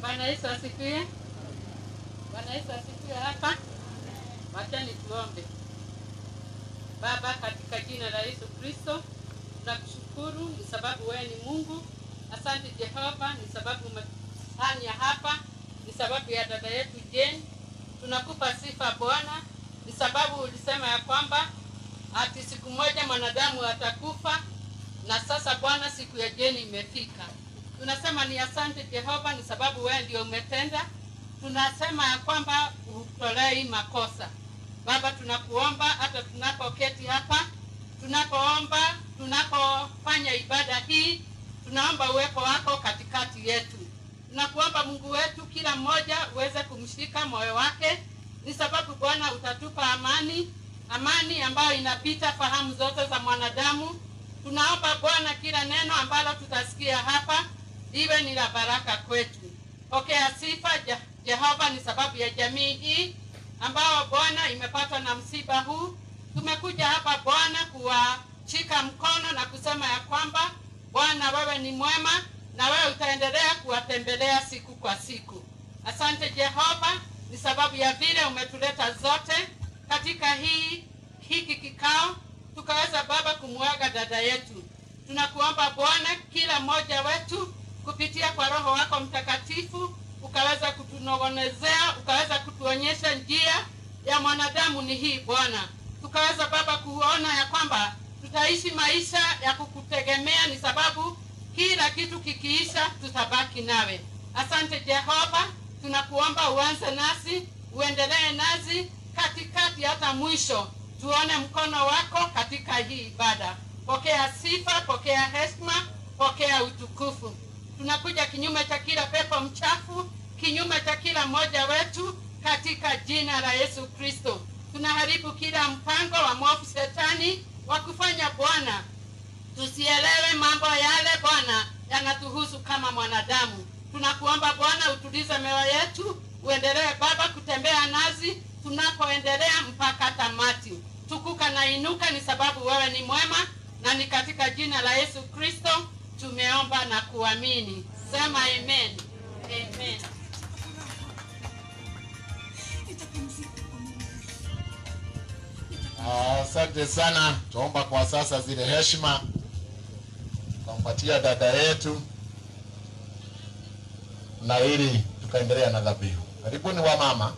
Bwana Yesu asifiwe. Bwana Yesu asifiwe hapa. Wachani tuombe. Baba, katika jina la Yesu Kristo, tunakushukuru ni sababu wewe ni Mungu. Asante Jehova, ni sababu umefanya hapa, ni sababu ya dada yetu Jane. Tunakupa sifa Bwana, ni sababu ulisema ya kwamba ati siku moja mwanadamu atakufa, na sasa Bwana, siku ya Jane imefika. Tunasema ni asante Jehova, ni sababu wewe ndio umetenda. Tunasema ya kwamba hutolei makosa. Baba, tunakuomba hata tunapoketi hapa, tunapoomba, tunapofanya ibada hii, tunaomba uwepo wako katikati yetu. Tunakuomba Mungu wetu, kila mmoja uweze kumshika moyo wake, ni sababu Bwana utatupa amani, amani ambayo inapita fahamu zote za mwanadamu. Tunaomba Bwana, kila neno ambalo tutasikia hapa iwe ni la baraka kwetu. Pokea sifa Je- Jehova, ni sababu ya jamii hii ambao Bwana imepatwa na msiba huu. Tumekuja hapa Bwana kuwashika mkono na kusema ya kwamba Bwana wewe ni mwema na wewe utaendelea kuwatembelea siku kwa siku. Asante Jehova, ni sababu ya vile umetuleta zote katika hii hiki kikao, tukaweza Baba kumwaga dada yetu. Tunakuomba Bwana, kila mmoja wetu kupitia kwa Roho wako Mtakatifu ukaweza kutunong'onezea, ukaweza kutuonyesha njia ya mwanadamu ni hii Bwana, tukaweza Baba kuona ya kwamba tutaishi maisha ya kukutegemea, ni sababu kila kitu kikiisha tutabaki nawe. Asante Jehova, tunakuomba uanze nasi, uendelee nasi katikati hata mwisho, tuone mkono wako katika hii ibada. Pokea sifa, pokea heshima, pokea utukufu. Tunakuja kinyume cha kila pepo mchafu, kinyume cha kila mmoja wetu, katika jina la Yesu Kristo. Tunaharibu kila mpango wa mwovu shetani wa kufanya Bwana tusielewe mambo yale Bwana yanatuhusu kama mwanadamu. Tunakuomba Bwana utulize mioyo yetu, uendelee Baba kutembea nasi tunapoendelea mpaka tamati. Tukuka na inuka, ni sababu wewe ni mwema, na ni katika jina la Yesu Kristo tumeomba na kuamini. Sema amen. Amen. Asante sana. Tuomba kwa sasa zile heshima tukampatia dada yetu, na ili tukaendelea na dhabihu. Karibuni wa mama.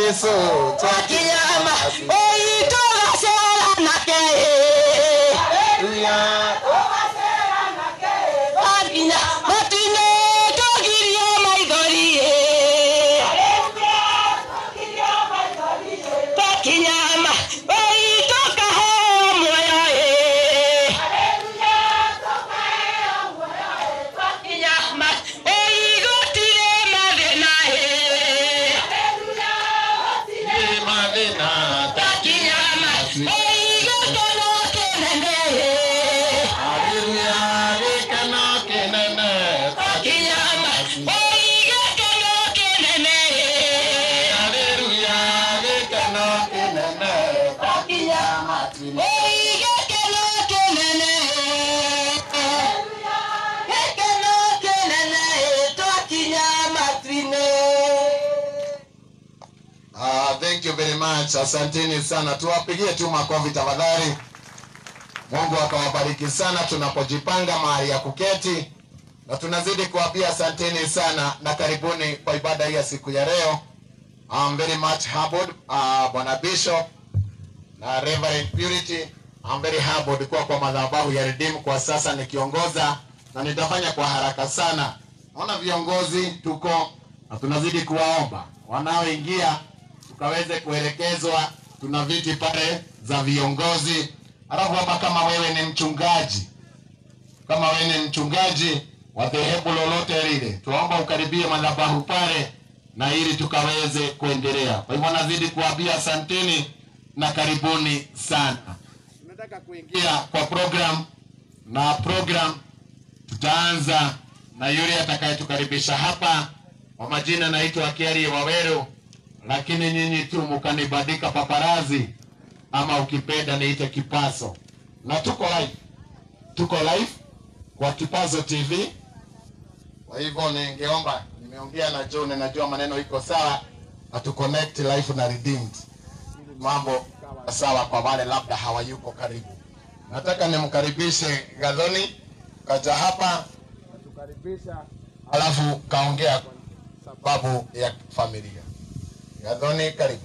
Yesu Twakinyama oitũgacera nake Twakinya matine tũgirio maithori Twakinyama oitũkaheo muoyo Twakinyama oigũtirĩ mathĩna mathĩna Twakinyama oigũkeno kĩnene Haleluya gĩkeno kĩnene Twakinyama oigũkeno kĩnene Haleluya gĩkeno kĩnene Twakinyama oigũkeno kĩnene Gĩkeno kĩnene twakinya matu-inĩ Ah, thank you very much. Asanteni sana. Tuwapigie tu makofi tafadhali. Mungu akawabariki sana tunapojipanga mahali ya kuketi, na tunazidi kuambia asanteni sana na karibuni kwa ibada hii ya siku ya leo. I'm very much humbled, uh, Bwana Bishop na Reverend Purity. I'm very humbled kuwa kwa madhabahu ya Redeem kwa sasa nikiongoza, na nitafanya kwa haraka sana. Naona viongozi tuko na tunazidi kuwaomba wanaoingia tukaweze kuelekezwa. Tuna viti pale za viongozi, alafu hapa, kama wewe ni mchungaji, kama wewe ni mchungaji wa dhehebu lolote lile, tuomba ukaribie madhabahu pale, na ili tukaweze kuendelea. Kwa hivyo nazidi kuambia asanteni na karibuni sana. Tunataka kuingia kwa program, na program tutaanza na yule atakayetukaribisha hapa. Kwa majina naitwa Kiari Waweru, lakini nyinyi tu mkanibadika paparazi, ama ukipenda niite Kipaso, na tuko live, tuko live kwa Kipazo TV. Kwa hivyo ningeomba, nimeongea na John, najua maneno iko sawa, na tu connect live na Redeemed, ili mambo kawa sawa kwa wale labda hawayuko karibu. Nataka nimkaribishe Gadhoni kaja hapa natukaribisha, alafu kaongea kwa sababu ya familia. Gadhoni, karibu.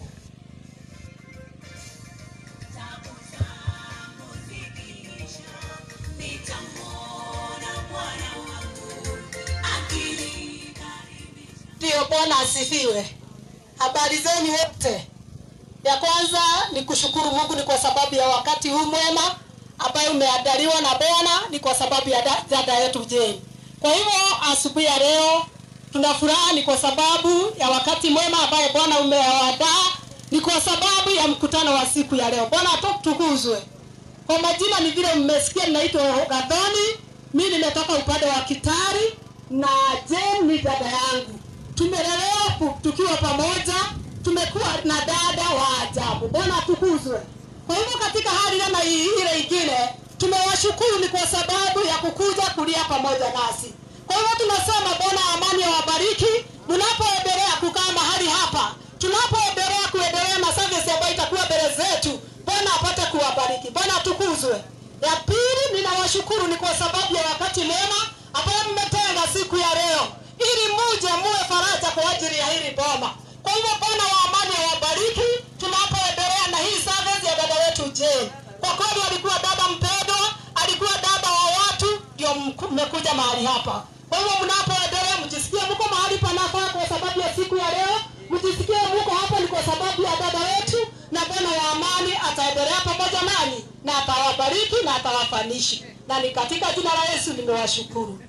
Ndiyo, Bwana asifiwe. Habari zenu wote. Ya kwanza ni kushukuru Mungu ni kwa sababu ya wakati huu mwema ambayo umeandaliwa na Bwana, ni kwa sababu ya da- dada yetu Jane. Kwa hivyo asubuhi ya leo tuna furaha, ni kwa sababu ya wakati mwema ambaye Bwana umeandaa, ni kwa sababu ya mkutano wa siku ya leo. Bwana atukuzwe. Kwa majina ni vile mmesikia, naitwa Gadhoni. Mi nimetoka upande wa Kitari na Jane ni dada yangu. Tumelelewa pu- tukiwa pamoja, tumekuwa na dada wa ajabu. Bwana atukuzwe. Kwa hivyo katika hali kama hii ile ingine, tumewashukuru ni kwa sababu ya kukuja kulia pamoja nasi. Kwa hivyo tunasema Bwana amani awabariki mnapoendelea kukaa mahali hapa, tunapoendelea kuendelea na service ambayo itakuwa mbele zetu. Bwana apate kuwabariki. Bwana atukuzwe. Ya pili, ninawashukuru ni kwa sababu ya wakati mwema ambao mmetenga siku ya leo ili muje muwe faraja kwa ajili ya hili boma. Kwa hivyo Bwana wa amani awabariki tunapoendelea na hii service ya dada wetu Jane. Kwa kweli alikuwa dada mpendwa, alikuwa dada wa watu, ndio mku- mmekuja mahali hapa. Kwa hivyo mnapoendelea, mjisikie mko mahali panafaa kwa sababu ya siku ya leo, mjisikie mko hapa ni kwa sababu ya dada wetu, na Bwana wa amani ataendelea pamoja nanyi na atawabariki na atawafanishi, na ni katika jina la Yesu nimewashukuru.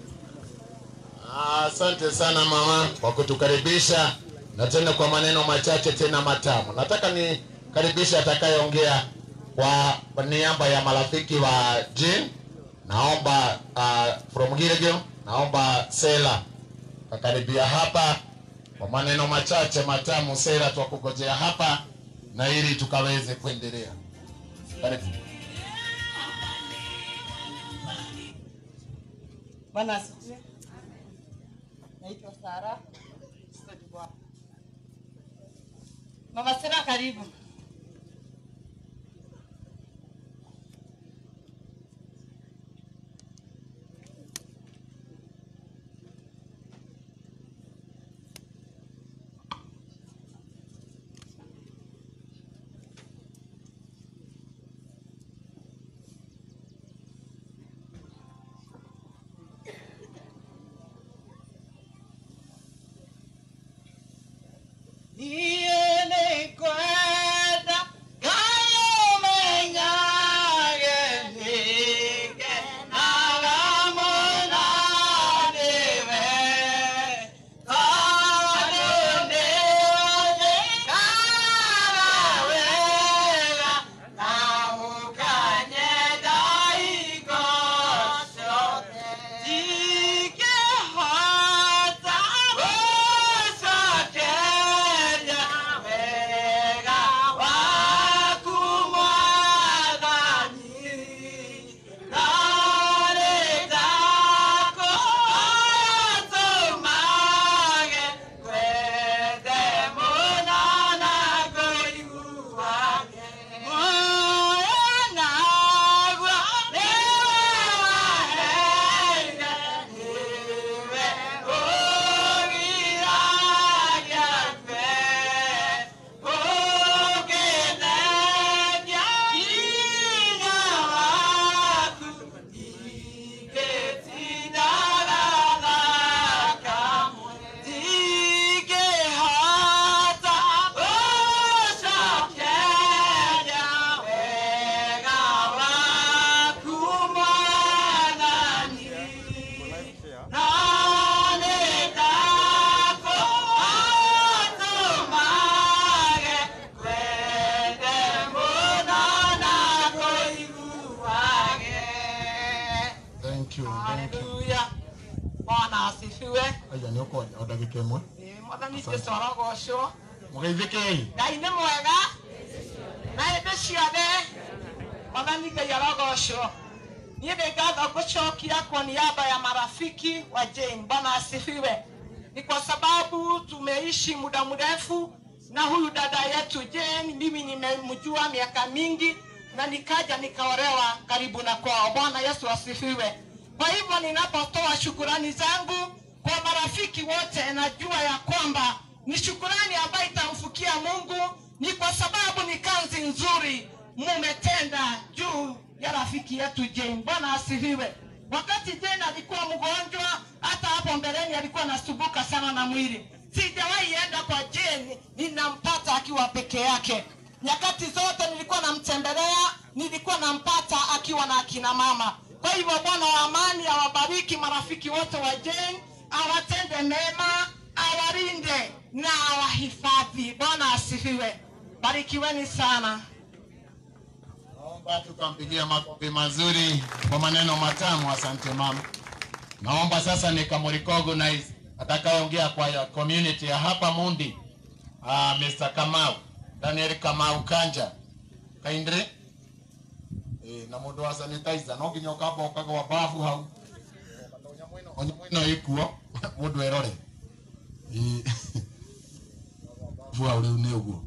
Asante sana mama kwa kutukaribisha na tena kwa maneno machache tena matamu. Nataka nikaribishe atakayeongea kwa kwa niaba ya marafiki wa Jean. Naomba uh, from Gilgil, naomba Sela kakaribia hapa kwa maneno machache matamu. Sela, twakugojea hapa na ili tukaweze kuendelea. Karibu. Bwana asifiwe. Naitwa Sara. Study Bwana. Mama Sara karibu. Thank you, thank you. haleluya bwana asifiwe Aya nä å konya o ndagä ka ä mwe Ĩĩ, mwathani jesũ arogocwo må geithä ngai nĩ mwega na hĩndĩ ciothe mwathani ngai arogocwo niĩ ndĩ ngatho ngũcokia kwa niaba ya marafiki wa jane bwana asifiwe ni kwa sababu tumeishi muda mrefu na huyu dada yetu jane mimi nimemjua miaka mingi na nikaja nikaolewa karibu na kwao bwana yesu asifiwe kwa hivyo ninapotoa shukurani zangu kwa marafiki wote najua ya kwamba ni shukurani ambayo itamfukia mungu ni kwa sababu ni kazi nzuri mumetenda juu ya rafiki yetu jane bwana asifiwe wakati jane alikuwa mgonjwa hata hapo mbeleni alikuwa anasumbuka sana na mwili sijawahi enda kwa jane ninampata akiwa peke yake nyakati zote nilikuwa namtembelea nilikuwa nampata akiwa na akina mama kwa hivyo bwana wa amani awabariki marafiki wote wa jane awatende mema awalinde na awahifadhi bwana asifiwe barikiweni sana naomba tukampigia makofi mazuri kwa maneno matamu asante mama naomba sasa nikamrecognize atakayeongea kwa ya community ya hapa mundi uh, mr kamau daniel kamau kanja kaindre eh, na mundu wa sanitizer no nginya ukamba ukagwa bafu hau onyamå ĩno ĩkuo mũndũ erore Ĩ, bafu hau rĩu nĩ ũguo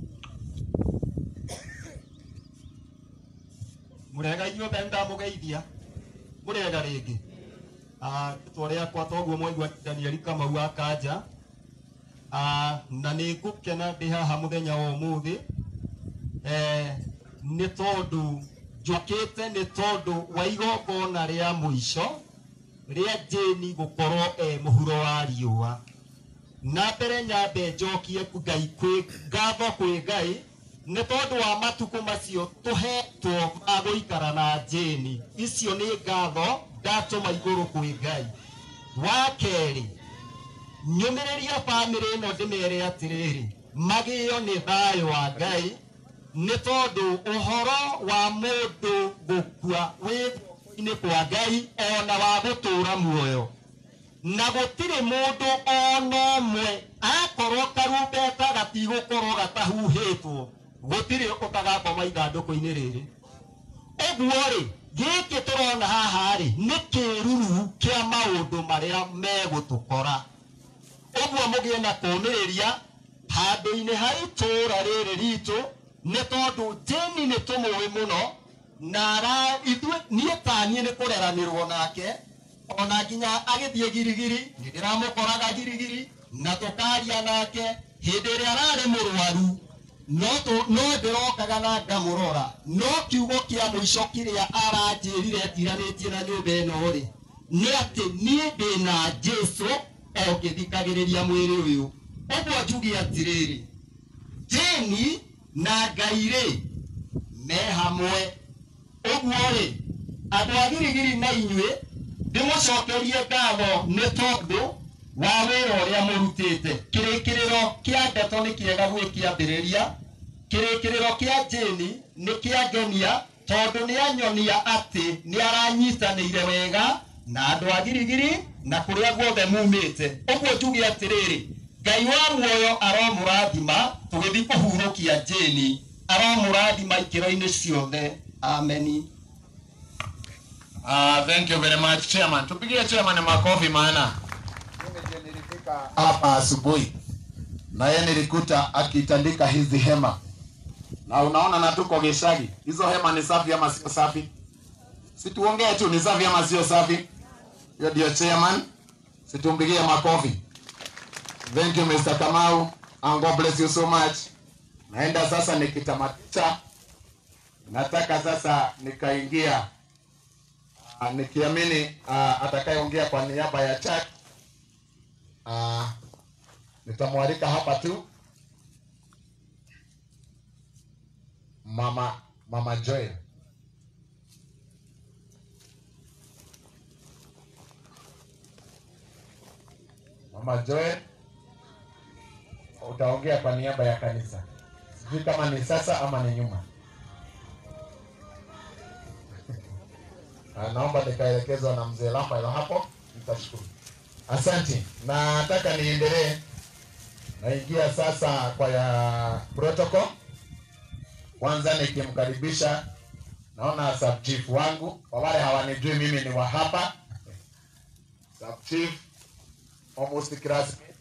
murega inyuothe ndamugeithia murega ringi rĩtwa rĩakwa toguo mwaigua danieli kamau akanja Ah, na nĩ ngũkena ndĩ haha mũthenya wa ũmũthĩ Eh, nĩ tondũ njũkĩte nĩ tondũ wa igongona rĩa mũico rĩa jĩni gũkorwo e mũhuro wa riũa na mbere nyambe njokie ngai kwĩ ngatho kwĩ ngai nĩ tondũ wa matukũ macio tũhetwo ma gũikara na njĩni icio nĩ ngatho ndatũma igũrũ kwĩ ngai wa kerĩ nyũmĩrĩria bamĩrĩ ĩno ndĩmere atĩrĩrĩ magĩo nĩ thayũ wa ngai nĩ tondũ ũhoro wa mũndũ gũkua wĩ guoko-inĩ kwa ngai ona wa gũtũũra muoyo na gũtirĩ mũndũ ona ũmwe akorwo karumbeta gatigũkorwo gatahuhĩtwo gũtirĩ ũtagakoma ithandũkũ-inĩ rĩrĩ ũguo rĩ gĩkĩ tũrona haha rĩ nĩ kĩruru kĩa maũndũ marĩa megũtũkora ũguo mũgĩe na kũũmĩrĩria handũ-inĩ ha itũũra rĩrĩ ritũ nĩ tondũ jeni nĩ tũmũĩ mũno na ara- ithuĩ niĩ taniĩ nĩ kũreranĩrwo nake ona nginya agĩthiĩ girigiri nĩ ndĩramũkoraga girigiri na tũkaria nake hĩndĩ ĩrĩa ararĩ mũrwaru no tũ- no ndĩrokaga na ngamũrora no kiugo kĩa mũico kĩrĩa aranjĩrire etiranĩtie na nyũmba ĩno rĩ nĩ atĩ niĩ ndĩ na jesũ o ngĩthikagĩrĩria mwĩrĩ ũyũ ũguo njuge atĩrĩrĩ jeni na ngai rĩ me hamwe ũguo rĩ andũ a girigiri na inyuĩ ndĩmũcokerie ngatho nĩ tondũ wa wĩra ũrĩa mũrutĩte kĩrĩkĩrĩro kĩa ndeto nĩ kĩega gwĩ kĩambĩrĩria kĩrĩkĩrĩro kĩa jeni nĩ kĩangenia tondũ nĩ anyonia atĩ nĩ aranyitanĩire wega na andũ a girigiri na kũrĩa guothe mumĩte ũguo njuge atĩrĩrĩ ngai wa muoyo aromũrathima tũgĩthiĩ kũhurũkia jeni aromũrathima ikĩro-inĩ ciothe ameni Uh, thank you very much chairman. Tupigie chairman makofi maana mimi ndio nilifika hapa asubuhi na yeye nilikuta akitandika hizi hema, na unaona na tuko Gishagi. Hizo hema ni safi ama sio safi? Situongee tu, ni safi ama sio safi? Hiyo ndio chairman, situmpigie makofi. Thank you Mr. Kamau and God bless you so much. Naenda sasa nikitamatisha, nataka sasa nikaingia Ah, nikiamini uh, atakayeongea kwa niaba ya church uh, nitamwalika hapa tu mama mama Joel. Mama Joel, utaongea kwa niaba ya kanisa. Sijui kama ni sasa ama ni nyuma. Ah, naomba nikaelekezwa na mzee Rafael hapo, nitashukuru. Asante. Nataka niendelee, naingia sasa kwa ya protocol. Kwanza nikimkaribisha, naona sub chief wangu, kwa wale hawanijui mimi ni wa hapa sub chief almost classmate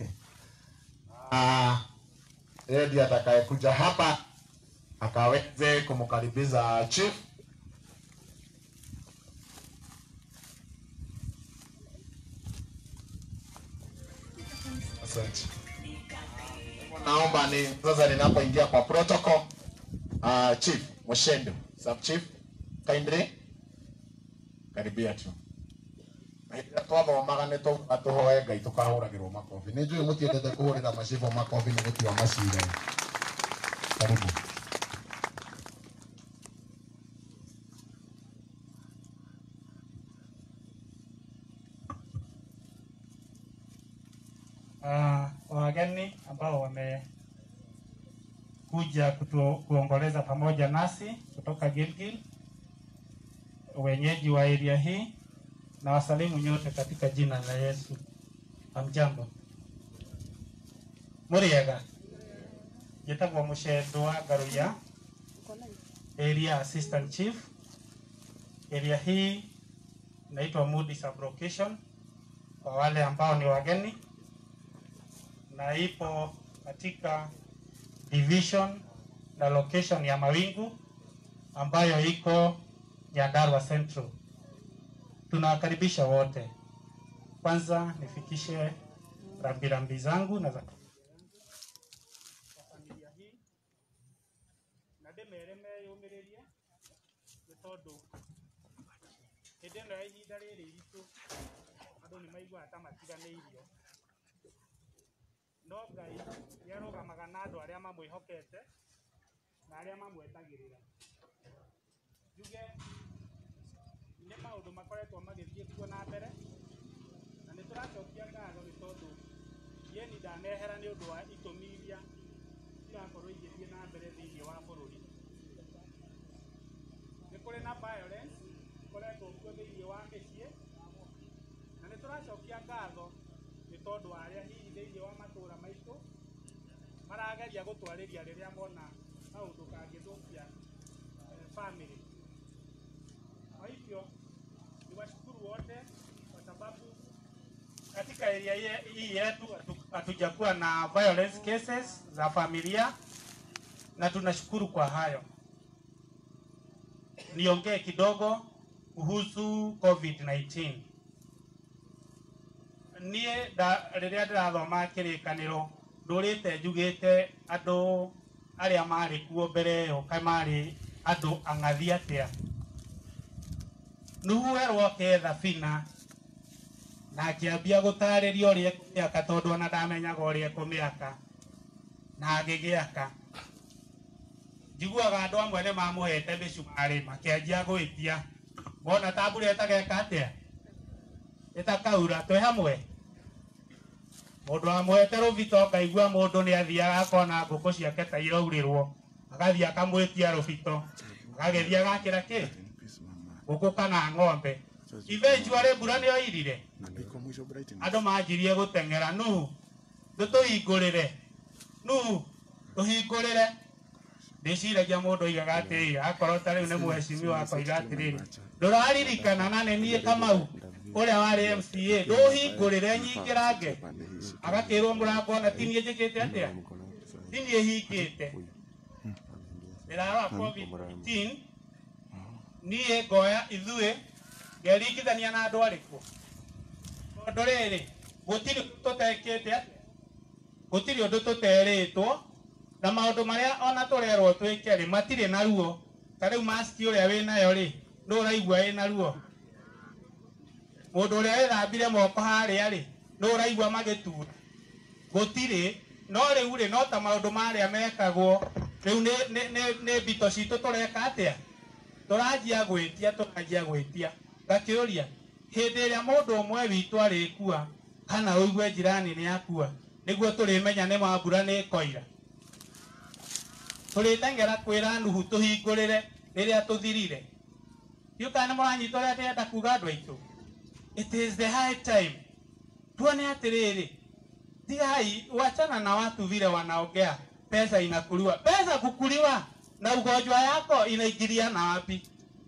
Ah, yeye ndiye atakayekuja hapa akaweze kumkaribisha chief Asante. Naomba ni sasa ninapoingia kwa protocol uh, chief Moshendo, sub chief kindly karibia tu Hĩndĩ twathomaga nĩ twauga tũhoe ngai tũkahũragĩrwo makobi nĩ njũĩ mũtiendete kũhũrĩra macibũ makobi nĩ gũtua macira karibu uh, wageni ambao wamekuja kutu, kuongoleza pamoja nasi kutoka Gilgil, wenyeji wa area hii na wasalimu nyote katika jina la Yesu. Hamjambo, muriega njĩtagwo mũcendwa ngaruya area assistant chief area hii inaitwa Mudi sublocation kwa wale ambao ni wageni na ipo katika division na location ya Mawingu ambayo iko Nyandarua Central. Tunawakaribisha wote. Kwanza nifikishe rambirambi zangu na za kwa familia hii na ndĩmere meyũmĩrĩrie nĩ tondũ hĩndĩ ĩno ya ihinda rĩrĩ iritũ andũ nĩ maiguaga ta matiganĩirio no ngai nĩ arũgamaga na andũ arĩa mamwĩhokete na arĩa mamwetagĩrĩra njuge nĩ maũndũ makoretwo magĩthiĩ kuo na mbere na nĩ tũracokia ngatho nĩ tondũ yeni ndanehera nĩ ũndũ wa itũmi iria irakorwo igĩthiĩ na mbere thĩinĩ wa bũrũri nĩ kũrĩ na violence ikoretwo kuo thĩinĩ wa mĩciĩ na nĩ tũracokia ngatho nĩ tondũ wa arĩa hihi thĩinĩ wa matũũra maitũ marageria gũtwarĩria rĩrĩa mona kaũndũ kangĩthũkia eh, family kwa hivyo niwashukuru wote kwa sababu katika area ye- hii yetu hatu- hatujakuwa na violence cases za familia na tunashukuru kwa hayo. Niongee kidogo kuhusu COVID-19. Niĩ nda- rĩrĩa ndĩrathoma kĩrĩkanĩro ndũrĩte njugĩte andũ arĩa marĩ kuo mbere ĩyo ka marĩ andũ ang'athi atĩa nuguo eroke thabina na akĩambia gũtarĩria ũrĩa ekũmĩaka tondũ ona ndamenyaga ũrĩa ekũmĩaka na agĩgĩaka njiguaga andũ amwe nĩ mamũhete mĩcumarĩ makĩanjia gwĩtia mona ta mbura ĩtageka atĩa ĩtakaura twĩ hamwe mũndũ wamũhete rũbito ngaigua mũndũ nĩ athiaga akona ngũkũ ciake ta iraurĩrwo agathiĩ akamwĩtia rũbito agagĩthiĩ agakĩra kĩ ngũkũ kana ng'ombe ithe icuarĩ mbura nĩ oirire andũ manjirie gũteng'era nu tũtũhingũrĩre nu tũhingũrĩre ndĩciragia mũndũ oigaga atĩrĩrĩ akorwo ta rĩu nĩ mũhecimi wakwa iga atĩrĩrĩ ndũraririkana na nĩ niĩ kamau ũrĩa warĩ mca ndũhingũrĩre nyingĩrange agakĩrwo mũrango ona tiniĩ njĩkĩte atĩa tiniĩ hingĩte ndĩrarora covid-19 niĩ ngoya ithuĩ ngeringithania na andũ arĩkũ tondũ rĩrĩ gũtirĩ tũtekĩte atĩa gũtirĩ ũndũ tũterĩtwo na maũndũ marĩa ona tũrerwo twĩke rĩ matirĩ na ruo ta rĩu maski ũrĩa wĩ nayo rĩ nĩ ũraigua wĩ na ruo mũndũ ũrĩa wĩthambire moko harĩa rĩ nĩ ũraigua magĩtura gũtirĩ no rĩu rĩ no ta maũndũ marĩa mekagwo rĩu nĩ nĩ- nĩ- nĩ mbito citũ tũreka atĩa tũranjia gwĩtia tũranjia gwĩtia ngakĩũria hĩndĩ ĩrĩa mũndũ ũmwe witũ arĩkua kana ũigue njirani nĩ akua nĩguo tũrĩmenya nĩ mambura nĩ koira tũrĩteng'era kwĩra nuhu tũhingũrĩre rĩrĩa tũthirire ndiũkana nĩ mũranyita ũrĩa ndĩrenda kuga andũ aitũ it is the high time tuone atĩrĩrĩ tigai wachana na watu vile wanaongea pesa inakuliwa pesa kukuliwa na ugonjwa yako inaingilia na wapi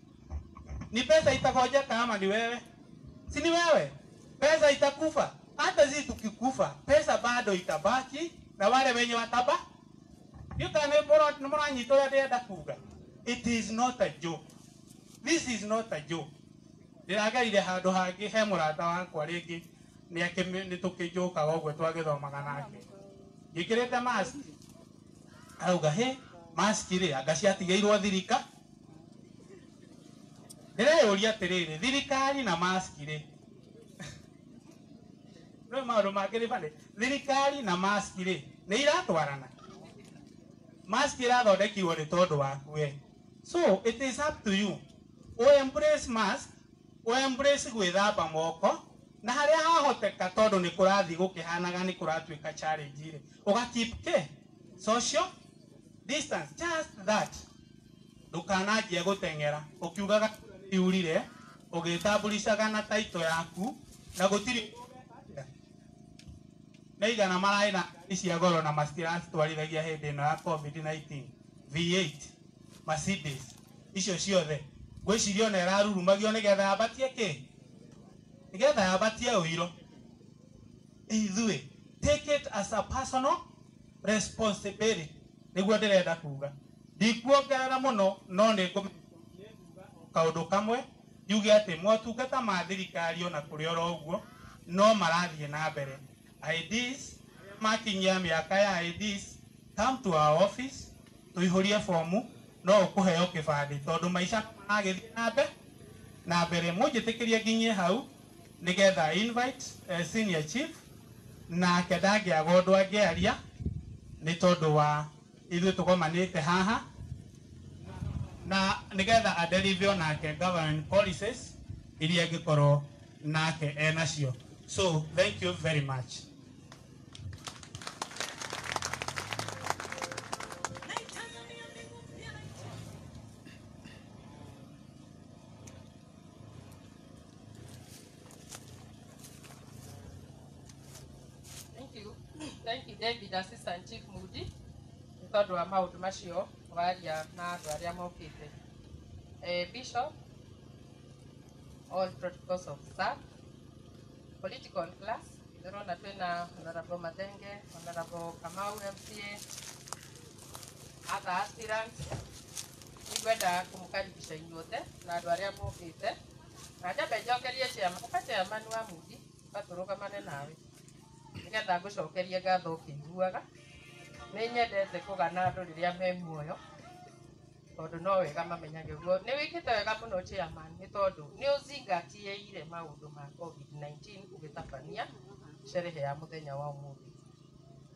ni pesa itagojeka ama ni wewe si ni wewe pesa itakufa hata sisi tukikufa pesa bado itabaki na wale wenye wataba yuka nä må ranyita å rä a ndärenda kuga it is not a joke this is not a joke ndä ragerire handå hangä he må rata wakwa rä ngä nä tå kä njå kaga å guo twagä thomaga nake ngä kä rä te arauga he maski rä anga ciatigä irwo thirika ndä reyå ria atä rä rä thirikari na maski rä no maå ndå mangä rä bande thirikari na maski rä nä iratwarana mask irathondekirwo nĩ tondũ waku we so it is up to you o embrace mask o embrace gwĩthamba moko na harĩa hahoteka tondũ nĩ kũrathiĩ gũkĩhanaga nĩ kũratuĩka challenge rĩ ũga keep ke social distance just that ndũkananjie gũteng'era ũkiugaga iurire ũgĩtambulicaga na taito yaku na gũtirĩ nĩ igana mararĩ na ngari cia goro na matiracitwarithagia hĩndĩ ĩno ya covid-19 v8 mercedes icio ciothe ngwĩciria ona ĩrarurumagio nĩgetha yambatie kĩ nĩgetha yambatie ũiro ithuĩ take it as a personal responsibility nĩguo ndĩrenda kuga ndikuongerera mũno no nĩ kaũndũ kamwe yuge atĩ motungata ma thirikari ona kũrĩ oro ũguo no marathiĩ na mbere IDs makinyia mĩaka ya IDs come to our office tũihũrie fomu no ũkũheo kĩbandĩ tondũ maica maragĩthiĩ na mbere na mbere mũnjĩtĩkĩrie nginyie hau nĩgetha invite uh, senior chief nake ndangĩaga ũndũ angĩaria nĩ tondũ wa ithuĩ tũgomanĩte haha na nĩgetha adelive onake government policies iria angĩkorwo nake enacio so thank you very much Thank you. Thank you, David, Assistant Chief Mudi, nĩ tondũ wa maũndũ macio waria na andũ arĩa mokĩte. Eh, Bishop, all protocols observed. Political class, ndĩrona twĩna Honorable Mathenge, Honorable Kamau MCA, other aspirants. Nĩngwenda kũmũkaribisha inyuothe na andũ arĩa mokĩte. Na njambe njokerie chairman, ũka chairman wa Mudi, ũgatũrũgamane nawe nĩgetha ngũcokerie ngatho ũkĩiguaga nĩ nyendete kũgana andũ rĩrĩa me muoyo tondũ no wega mamenyage ũguo nĩ wĩkĩte wega mũno chairman nĩ tondũ nĩ ũzingatieire maũndũ ma covid-19 ũgĩtabania sherehe ya mũthenya wa ũmũthĩ tondũ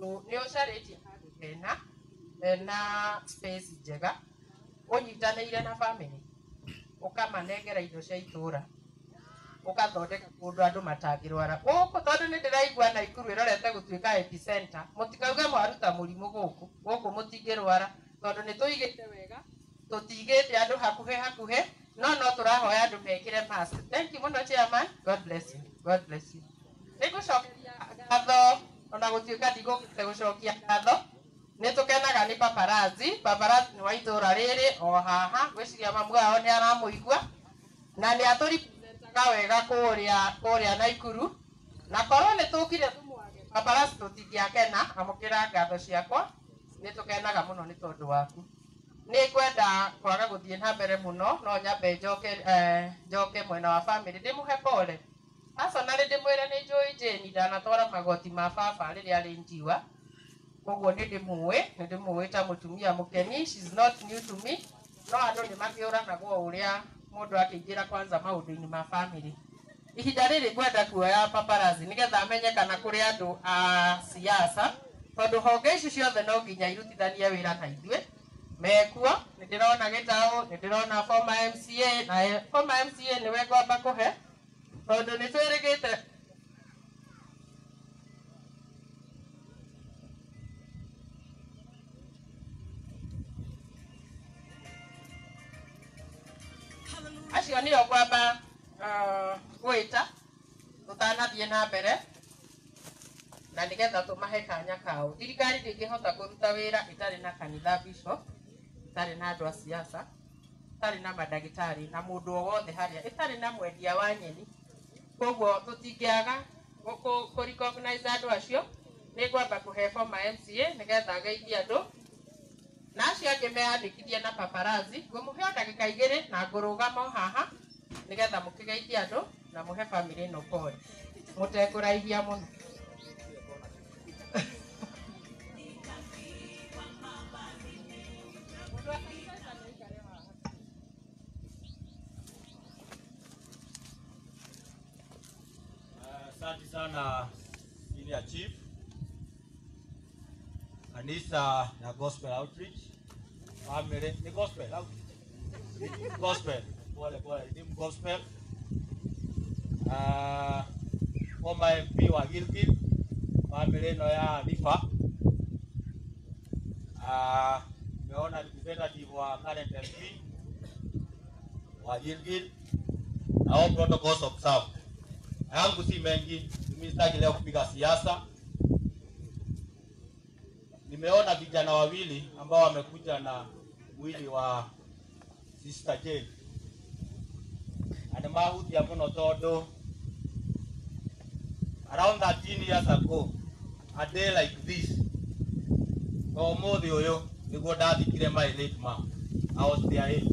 tondå nä å carä handå hena hena space njega å nyitanä ire na bamĩrĩ ũkamanengera indo cia itũra ũgathondeka kũndũ andũ matangĩrwara gũkũ tondũ nĩ ndĩraigua naikuru ĩrorete gũtuĩka epicenter mũtikauge mwaruta mũrimũ gũkũ gũkũ mũtingĩrwara tondũ nĩ tũigĩte wega tũtigĩte andũ hakuhĩ hakuhĩ no no tũrahoya andũ mekĩre mask thank you mũno chairman god bless you god bless you nĩ ngũcokeria ngatho ona gũtuĩka ndigũkĩte gũcokia ngatho nĩ tũkenaga nĩ paparazi paparazi nĩ wa itũra rĩrĩ o haha gwĩciria mamu wao nĩ aramũigua na nĩ atũriputaga wega kũrĩa kũrĩa naikuru na korwo nĩ tũkire tũmwage paparazi tũtingĩakena amũkĩra ngatho ciakwa nĩ tũkenaga mũno nĩ tondũ waku nĩ ngwenda kwaga gũthiĩ na mbere mũno no nyambe njoke eh, njoke mwena wa bamĩrĩ ndĩmũhe pole personally ndĩmwĩre nĩ njũĩ jane ndanatwara magoti ma baba rĩrĩa arĩ njiwa koguo nĩ ndĩmũĩ nĩ ndĩmũĩ ta mũtumia mũkeni she's not new to me no andũ nĩ makĩũranagwo ũrĩa mũndũ akĩingĩra kwanza maũndũ-inĩ ma bamĩrĩ ihinda rĩrĩ ngwenda kuoya paparazi nĩgetha amenye kana kũrĩ andũ a siasa tondũ honge ici ciothe no nginya irutithanie wĩra na ithuĩ mekuo nĩ ndĩrona gĩtaũ nĩ ndĩrona former mca na eh, former mca nĩwe ngwamba kũhe tondũ nĩ twĩrĩgĩte acio nĩo ngwamba ah, gwĩta tũtanathiĩ na mbere na nĩgetha tũmahe kanya kao thirikari ndĩngĩhota kũruta wĩra ĩtarĩ na kanitha bishop ĩtarĩ na andũ a siasa ĩtarĩ na mandagĩtarĩ na mũndũ o wothe harĩa ĩtarĩ na mwendia wa nyeni koguo tũtingĩaga kũ- kũ- kũ recognize andũ acio nĩ ngwamba kũhe former mca nĩgetha ageithie andũ na acio angĩ meyandĩkithie na paparazi ngũmũhe o ndagĩka igĩrĩ na ngũrũgama o haha nĩgetha mũkĩgeithie andũ na mũhe bamĩrĩ ĩno pole mũtekũraihia mũno Asante sana Senior Chief, kanisa na Gospel Outreach family, ni Gospel Outreach, Gospel pole pole, ni Gospel uh, former MP wa Gilgil, family ĩno ya Rifa uh, meona representative wa current MP wa Gilgil na all protocols observed yangu si mengi, mimi sitaki leo kupiga siasa. Nimeona vijana wawili ambao wamekuja na mwili wa Sister Jane animahutia muno tondu around 13 years ago a day like this na umuthi uyu niguo ndathikire my late mom I was their age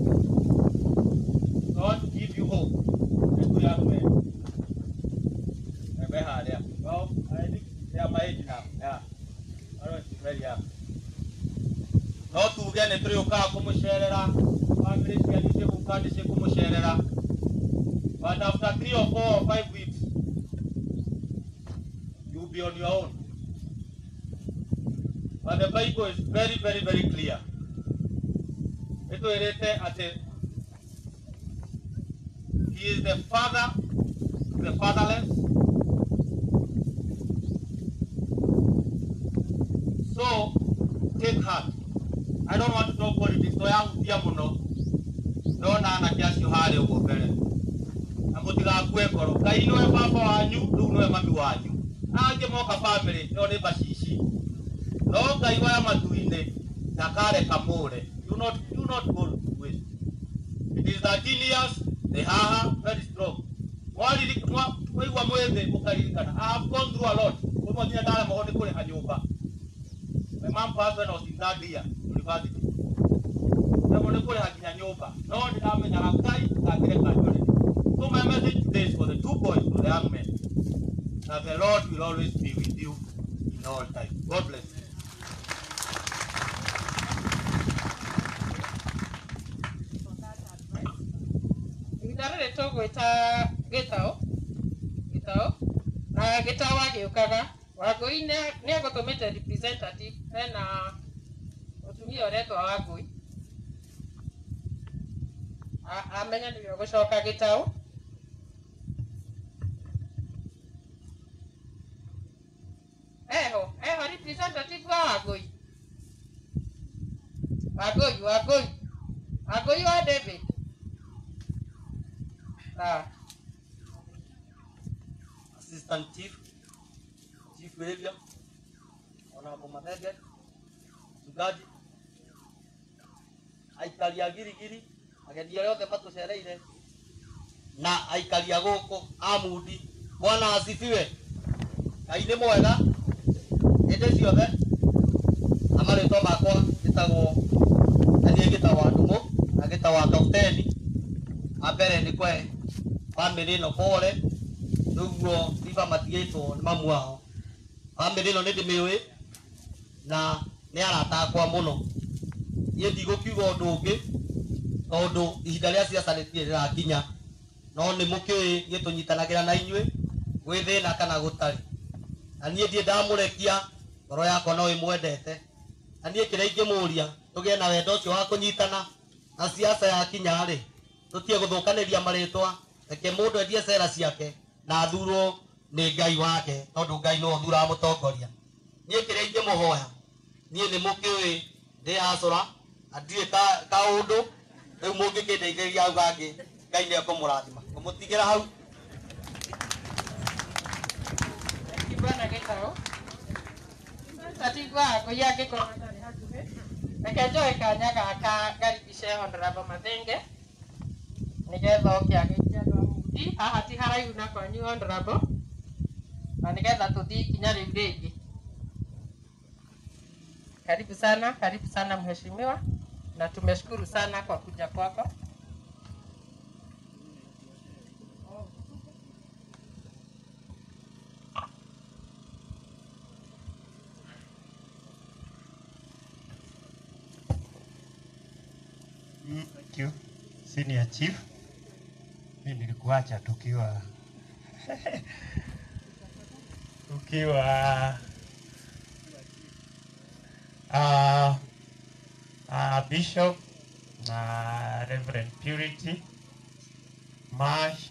God give you hope Nĩngũ ya kweli Remember her, yeah. Well, I think they are my age now. Yeah. I don't think very young. No tuge nĩ tũrĩũkaga kũmũcerera family cianyu cigũka nĩ cikũmũcerera but after three or four or five weeks you will be on your own but the bible is very very very clear ĩtwĩrĩte atĩ he is the father to the fatherless So, take heart. I don't want to talk politics. So yahutia muno. Ndona anake acio harĩa ũguo mbere. Na mũtigakue ngoro. Ngai nĩwe baba wanyu, rĩu nĩwe mami wanyu. Na angĩ moka bamĩrĩ, ĩyo nĩ bacici. No Ngai waya matu-inĩ, ndakareka mũre. Do not, do not go to waste. It is 13 years, the haha, very strong. Mwaririka- mwa- mwaigua mwĩthĩ mũkaririkana. I have gone through a lot. Ũmwe nginya ndaremagwo nĩ kũrĩha nyũmba. My mom passed when I was in third year university. Ndio nĩ kũrĩha nginya nyũmba. No ndĩramenyaga Ngai ngakĩreka njũrĩre. So my message today is for the two boys, to the young men, that the Lord will always be with you in all time. God bless you. ihinda rĩrĩ tũgwĩta gĩtaũ gĩtaũ na gĩtaũ agĩũkaga wangui nä egåtå mä te hena mũtumia ũretwa wangui A- amenya nä we å gå coka gä taå eho eho representative wa wangui wangui wangui wangui wa david ah. assistant chief chief behavior honorable Mathenge mchungaji aikari a girigiri ageni arĩa othe matũcereire na aikari a gũkũ a mundi bwana asifiwe ngai nĩ mwega hĩndĩ ciothe na marĩtwa makwa gĩtagwo na niĩ gĩtagwo ndũmũ na gĩtagwo kapteni wa mbere nĩ kwe bamĩrĩ ĩno pole nĩguo iba matigĩtwo nĩ mamu wao bamĩrĩ ĩno nĩ ndĩmĩũĩ na nĩ arata akwa mũno niĩ ndigũkiuga ũndũ ũngĩ tondũ ihinda rĩa ciaca rĩtirĩ rĩrakinya no nĩ mũkĩũĩ niĩ tũnyitanagĩra na inyuĩ gwĩ thĩna kana gũtarĩ na niĩ ndiĩ ndamũrekia ngoro yakwa no ĩmwendete na niĩ kĩrĩa ingĩmũria tũgĩe na wendo ũcio wa kũnyitana na ciaca yakinya rĩ tũtige gũthũkanĩria marĩtwa reke mũndũ endie cera ciake na athurwo nĩ ngai wake tondũ ngai nĩwe ũthuraga mũtongoria niĩ kĩrĩa ingĩmũhoya niĩ nĩ mũkĩũĩ ndĩ hacũra na ndirĩ ka- kaũndũ rĩu mũngĩkĩndeithĩrĩria hau gangĩ ngai nĩ ekũmũrathima ngũmũtigĩra hau kibwana gĩtaũ tatigwa ngũi angĩkorwo atarĩ hakuhĩ reke njoe kanya gaka ngaribice honorable mathenge nĩgetha oke agĩikia andũ a mundi haha ti haraihu na kwanyu honorable na nĩgetha tũthiĩ ikinya rĩu rĩngĩ karibu sana karibu sana mheshimiwa na tumeshukuru sana kwa kuja kwako Mm, Thank you. Senior Chief. Mimi nilikuacha tukiwa tukiwa uh, uh, Bishop na Reverend Purity Mash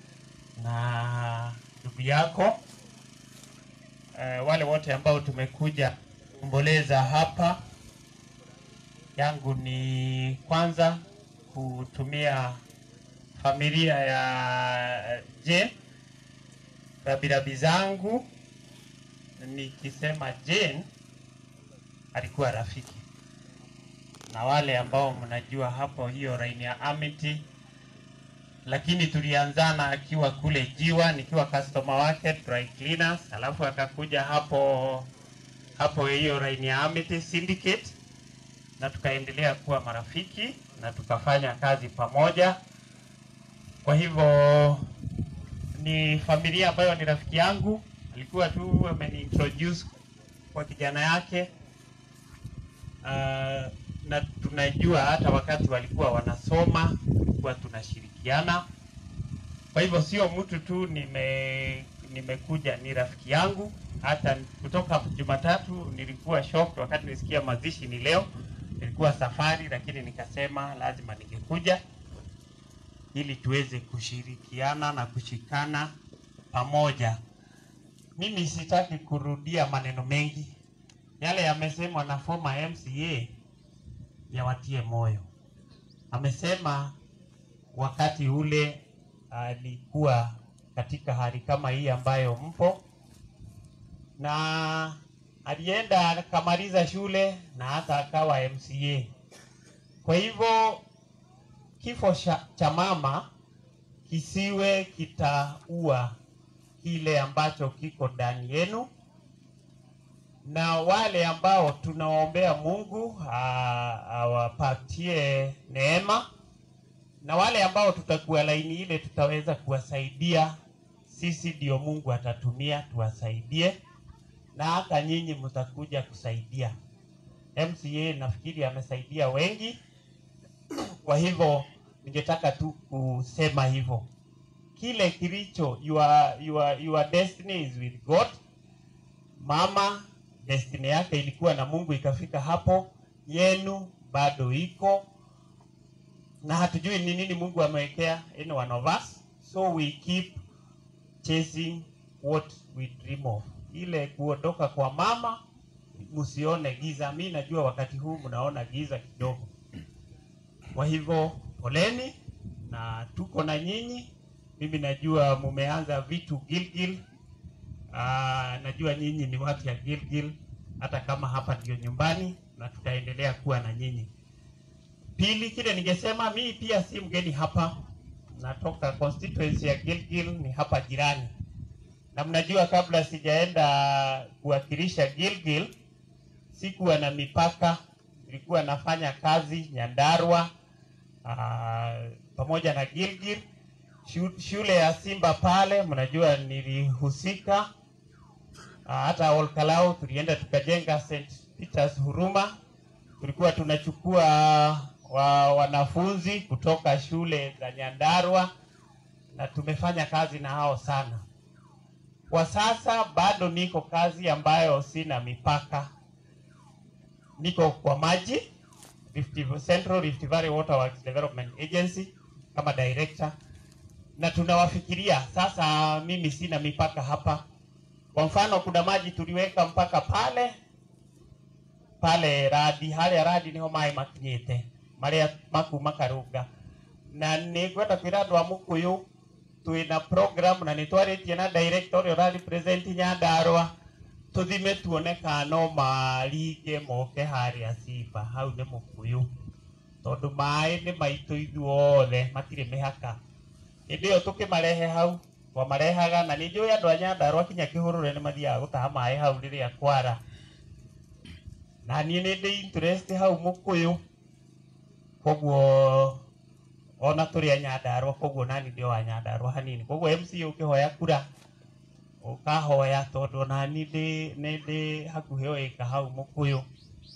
na ndugu yako uh, wale wote ambao tumekuja kuomboleza hapa yangu ni kwanza kutumia familia ya Jane rabirabi zangu, nikisema Jane alikuwa rafiki na wale ambao mnajua hapo hiyo raini ya Amity, lakini tulianzana akiwa kule Jiwa nikiwa customer wake dry cleaners, alafu akakuja hapo hapo hiyo raini ya Amity Syndicate na tukaendelea kuwa marafiki na tukafanya kazi pamoja. Kwa hivyo ni familia ambayo ni rafiki yangu, alikuwa tu ameniintroduce kwa kijana yake uh, na tunajua hata wakati walikuwa wanasoma tulikuwa tunashirikiana. Kwa hivyo sio mtu tu nime nimekuja, ni rafiki yangu. Hata kutoka Jumatatu nilikuwa shocked wakati nisikia mazishi ni leo nilikuwa safari, lakini nikasema lazima ningekuja ili tuweze kushirikiana na kushikana pamoja. Mimi sitaki kurudia maneno mengi, yale yamesemwa na former MCA yawatie moyo. Amesema wakati ule alikuwa katika hali kama hii ambayo mpo na alienda akamaliza shule na hata akawa MCA. Kwa hivyo kifo cha, cha mama kisiwe kitaua kile ambacho kiko ndani yenu, na wale ambao tunawaombea Mungu a- awapatie neema, na wale ambao tutakuwa laini ile tutaweza kuwasaidia, sisi ndio Mungu atatumia tuwasaidie na hata nyinyi mtakuja kusaidia. MCA nafikiri amesaidia wengi, kwa hivyo ningetaka tu kusema hivyo, kile kilicho your, your, your destiny is with God mama destiny yake ilikuwa na Mungu ikafika hapo, yenu bado iko na hatujui ni nini Mungu amewekea in one of us, so we keep chasing what we dream of. Ile kuondoka kwa mama, msione giza. Mi najua wakati huu mnaona giza kidogo, kwa hivyo poleni na tuko na nyinyi. Mimi najua mumeanza vitu Gilgil. Aa, najua nyinyi ni watu ya Gilgil, hata kama hapa ndio nyumbani, na tutaendelea kuwa na nyinyi. Pili, kile ningesema mimi pia si mgeni hapa, natoka constituency ya Gilgil, ni hapa jirani, na mnajua kabla sijaenda kuwakilisha Gilgil sikuwa na mipaka, nilikuwa nafanya kazi Nyandarua aa, pamoja na Gilgil Shu- shule ya Simba pale, mnajua nilihusika. Ah, hata Olkalau tulienda tukajenga St Peters Huruma, tulikuwa tunachukua wa, wanafunzi kutoka shule za Nyandarua na tumefanya kazi na hao sana. Kwa sasa bado niko kazi ambayo sina mipaka, niko kwa maji Rift, Central Rift Valley Water Works Development Agency kama director na tunawafikiria sasa. Mimi sina mipaka hapa. Kwa mfano, kuna maji tuliweka mpaka pale pale radi haria radi niho mai makinyite maria makuma karunga na nä ngwenda kwä ra andå a må kå yå twä na program na nä twarä na director å rä a å rarä present nyandarwa tå thime tuone kana no maringe moke harä a simba hau nä må kå yå tondå maä nä maitå ithuothe matirä mä haka hä ndä ä yo tå kä marehe hau twamarehaga na nä njå ä andå a nyandarwa kinya kä hå rå re nä mathiaga gå taha maä hau rä rä a kwara na niä nä ndä interest hau må kå yå koguo ona tå rä a nyandarwa koguo nani ndä o wa nyandarwa hanini koguo mc å kä hoya kura å kahoya tondå nani nä ndä hakuhä o ä ka hau må kå yå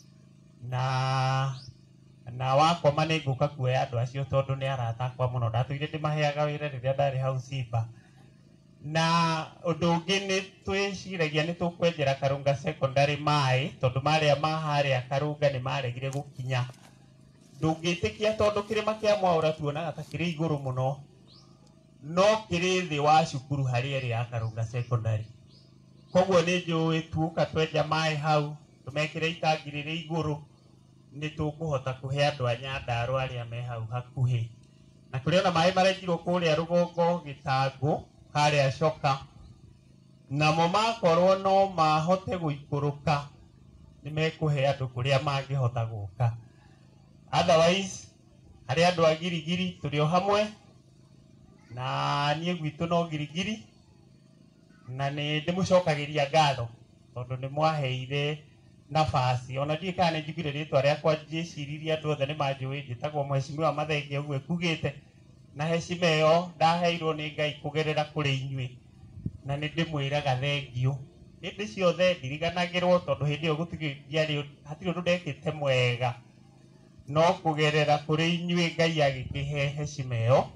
na na wakoma nä ngå ka kuoya andå acio tondå nä aratakwa må no ndatå ire ndä maheaga wä ra rä rä a ndarä hau simba na å ndå å ngä nä twä ciragia nä tå kwenjera karunga secondary maä tondå marä a maharä a karunga nä maregire gå kinya ndå ngä tä kia tondå kä rä ma kä a mwaå tuonaga ta kä rä igå rå må no no kä rä thä wa cukuru harä ä ya karunga secondary koguo nä njå ä tuoka twenja maä hau tå mekä re itangi rä rä igå rå nä tå kå hota kå he andå a nyandarå arä a me hau hakuhä na kå rä ona maä marenjirwo kå rä a rå gongo gä tangå harä a coka namo makorwo no mahote gå ikå rå ka nä mekå he andå kå rä a mangä hota gå ka otherwise harä andå a girigiri tå rä o hamwe na niä gwitå no girigiri na nä ndä må cokagä ria ngatho tondå nä mwaheire nabasi ona ndiä kana nä njugire rä twa rä akwa njä ciririe andå othe nä manjå ä njä tagwo mwecimiwa mathenge å guo ekugä te na hecima ä yo ndaheirwo nä ngai kå gerera kå rä inyuä na nä ndä mwä raga thengio hä ndä ciothe ndiriganagä rwo tondå hä ndä ä yo hatirä å ndå ndekä te mwega no kå gerera kå rä inyuä ngai agä kä he hecima ä yo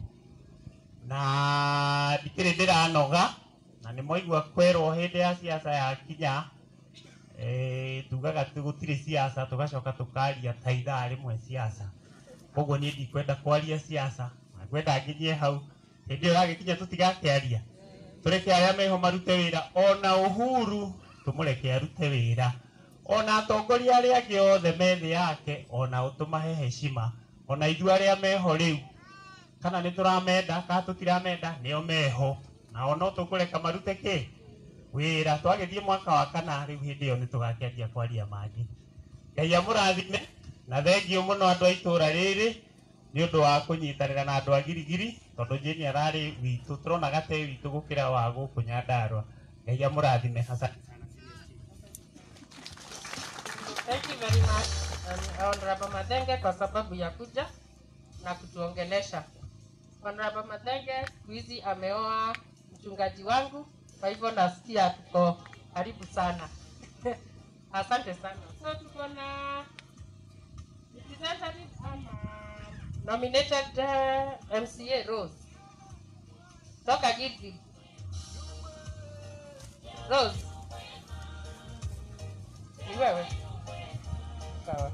na ndikä rä ndä ranoga na nä mwaigua kwerwo hä ndä ya ciaca yakinya eh, tugaga gå tirä ciaca tå gacoka tå karia ta ithaa rä mwe ciaca koguo niä ndikwenda kwaria ciaca ngwenda nginyie hau hä ndä ä yo ragä kinya tå tigakä aria tå reke arä a meho marute wä ra ona å huru tå må reke arute wä ra ona atongoria arä angä othe me thä yake ona å tå mahe hecima ona ithu arä a meho rä u kana nä tå ramenda kana tå tiramenda nä o meho nao no tå kå reka marute kä wä ra twagä thiä mwaka wa kana rä u hä ndä ä yo nä tå gakäanjia kwaria mangä ngai amå rathime na thengio må no andå a itå ra rä rä nä å ndå wa kå nyitanä ra na andå a girigiri tondå njä ararä witå tå rona gate witå gå kä ra wa gå kå nyandarwa ngai amå rathime Asante. Thank you very much um, Honorable Mathenge kwa sababu ya kuja na kutuongelesha. Honorable Mathenge siku hizi ameoa mchungaji wangu, kwa hivyo nasikia tuko karibu sana. Asante sana. So tuko na representative ama nominated uh, MCA Rose toka Gilgil. Rose, wewe? Sawa.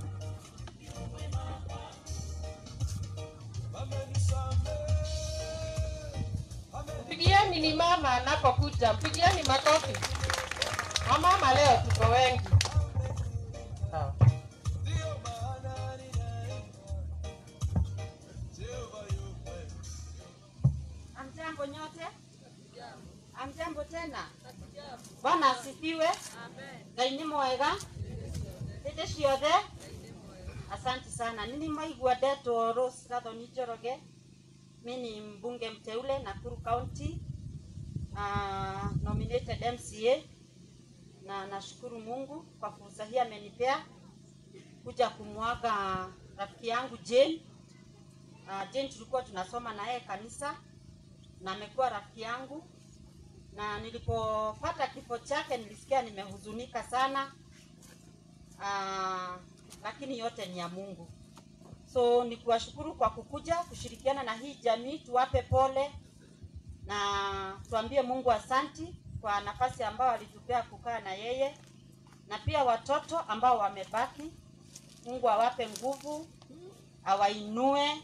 Mpigieni ni mama anapokuja, mpigieni makofi. Wamama leo tuko wengi. Sawa. Amjambo nyote? Amjambo tena? Bwana asifiwe. Ngai nĩ mwega hĩndĩ ciothe. Asante sana. Nini maigua ndetwo Rose Gathoni Njoroge. Mi ni mbunge mteule Nakuru County. Uh, nominated MCA na nashukuru Mungu kwa fursa hii amenipea kuja kumwaga rafiki yangu Jane. Uh, Jane tulikuwa tunasoma na yeye kanisa na amekuwa rafiki yangu, na nilipopata kifo chake nilisikia nimehuzunika sana. Uh, lakini yote ni ya Mungu. So ni kuwashukuru kwa kukuja kushirikiana na hii jamii, tuwape pole na tuambie Mungu asanti kwa nafasi ambayo alitupea kukaa na yeye, na pia watoto ambao wamebaki, Mungu awape nguvu, awainue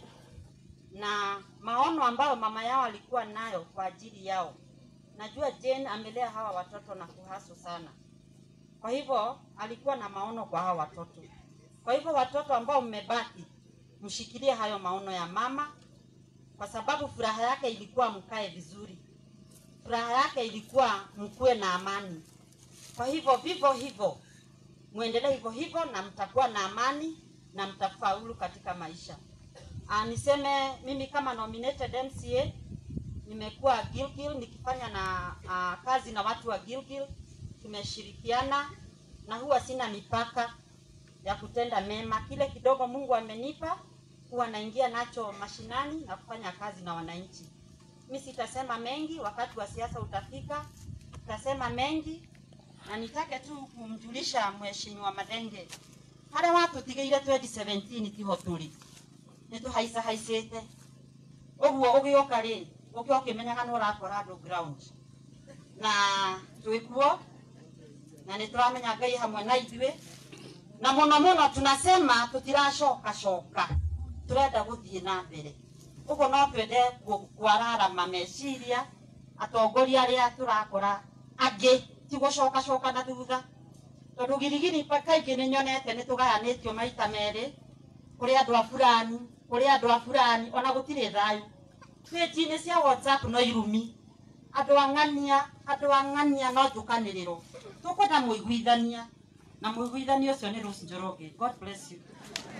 na maono ambayo mama yao alikuwa nayo kwa ajili yao. Najua Jane amelea hawa watoto na kuhaso sana, kwa hivyo alikuwa na maono kwa hawa watoto. Kwa hivyo watoto ambao mmebaki, mshikilie hayo maono ya mama, kwa sababu furaha yake ilikuwa mkae vizuri, furaha yake ilikuwa mkuwe na amani. Kwa hivyo vivyo hivyo muendelee hivyo hivyo, na mtakuwa na amani na mtafaulu katika maisha. Uh, niseme mimi kama nominated MCA nimekuwa Gilgil nikifanya na uh, kazi na watu wa Gilgil, tumeshirikiana na huwa sina mipaka ya kutenda mema. Kile kidogo Mungu amenipa huwa naingia nacho mashinani na kufanya kazi na wananchi. Mimi sitasema mengi, wakati wa siasa utafika, tutasema mengi, na nitake tu kumjulisha Mheshimiwa Madenge haria watutigeire 2017 tiho turi nä tå haica haicä å guo å gä å ka rä å kä å kä menyaga nä å ratwara andå ground na twä kuo na nä tå ramenya ngai hamwe na ithuä na må no må no tunasema tå tiracoka coka tå renda gå thiä na mbere å guo no twende kwararama meciria atongoria arä a tå rakora angä ti gå coka coka na thutha tondå girigiri kaingä nä nyonete nä tå gayanä tio maita merä kå rä andå a burani kå rä andå a burani ona gå tirä thayå pĩnji-inĩ cia whatsapp no irumi andå ang'ania andå ang'ania no njũkanä rä ro tå kwenda må iguithania na må iguithania å cio nä Rose Njoroge god bless you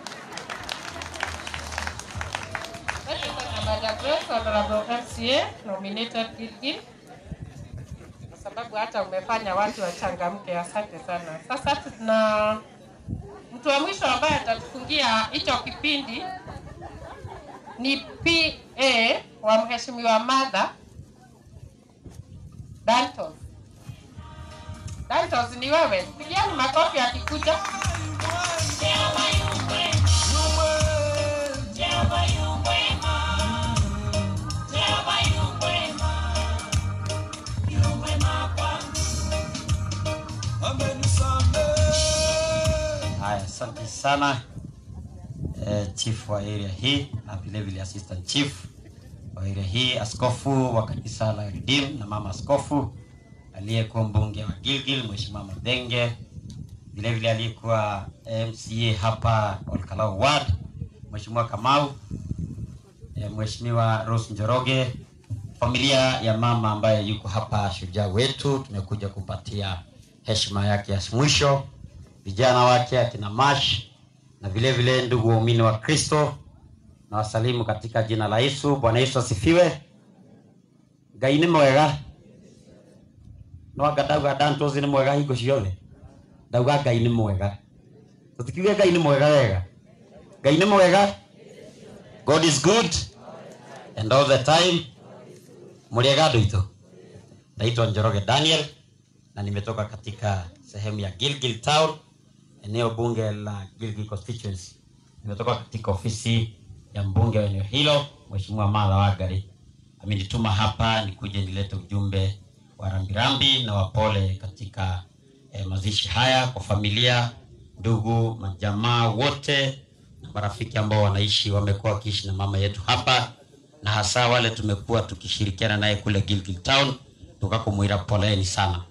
Madam Grace, Honorable MCA, nominated Gilgil, kwa sababu hata umefanya watu wachangamke. Asante sana. Sasa tuna mtu wa mwisho ambaye atatufungia hicho kipindi ni PA wa Mheshimiwa Martha Dantos. Dantos, ni wewe, pigiani makofi akikuja. Haya, asante sana eh, chief wa area hii na vile vile assistant chief wa area hii, askofu wa kanisa la Redeem na mama askofu aliyekuwa mbunge wa Gilgil Mheshimiwa Madenge, vile vile aliyekuwa MCA hapa Olkalau Ward Mheshimiwa Kamau, eh, Mheshimiwa Rose Njoroge, familia ya mama ambaye yuko hapa, shujaa wetu, tumekuja kumpatia heshima yake ya mwisho vijana wake akina Mash na vile vile ndugu waumini wa Kristo na wasalimu katika jina la Yesu. Bwana Yesu asifiwe. Ngai nĩ mwega no anga ndauga Dantos nĩ mwega hingo ciothe ndauga Ngai nĩ mwega tũtikiuge Ngai nĩ mwega wega Ngai nĩ mwega God is good and all the time mũrĩega andũ aitũ naitwa Njoroge Daniel na nimetoka katika sehemu ya Gilgil Town, eneo bunge la Gilgil constituency. Nimetoka katika ofisi ya mbunge wa eneo hilo Mheshimiwa Martha Wangari amenituma hapa nikuje nilete ujumbe wa rambirambi na wapole katika eh, mazishi haya kwa familia ndugu majamaa wote na marafiki ambao wanaishi wamekuwa wakiishi na mama yetu hapa na hasa wale tumekuwa tukishirikiana naye kule Gilgil Town tukakumwira poleni sana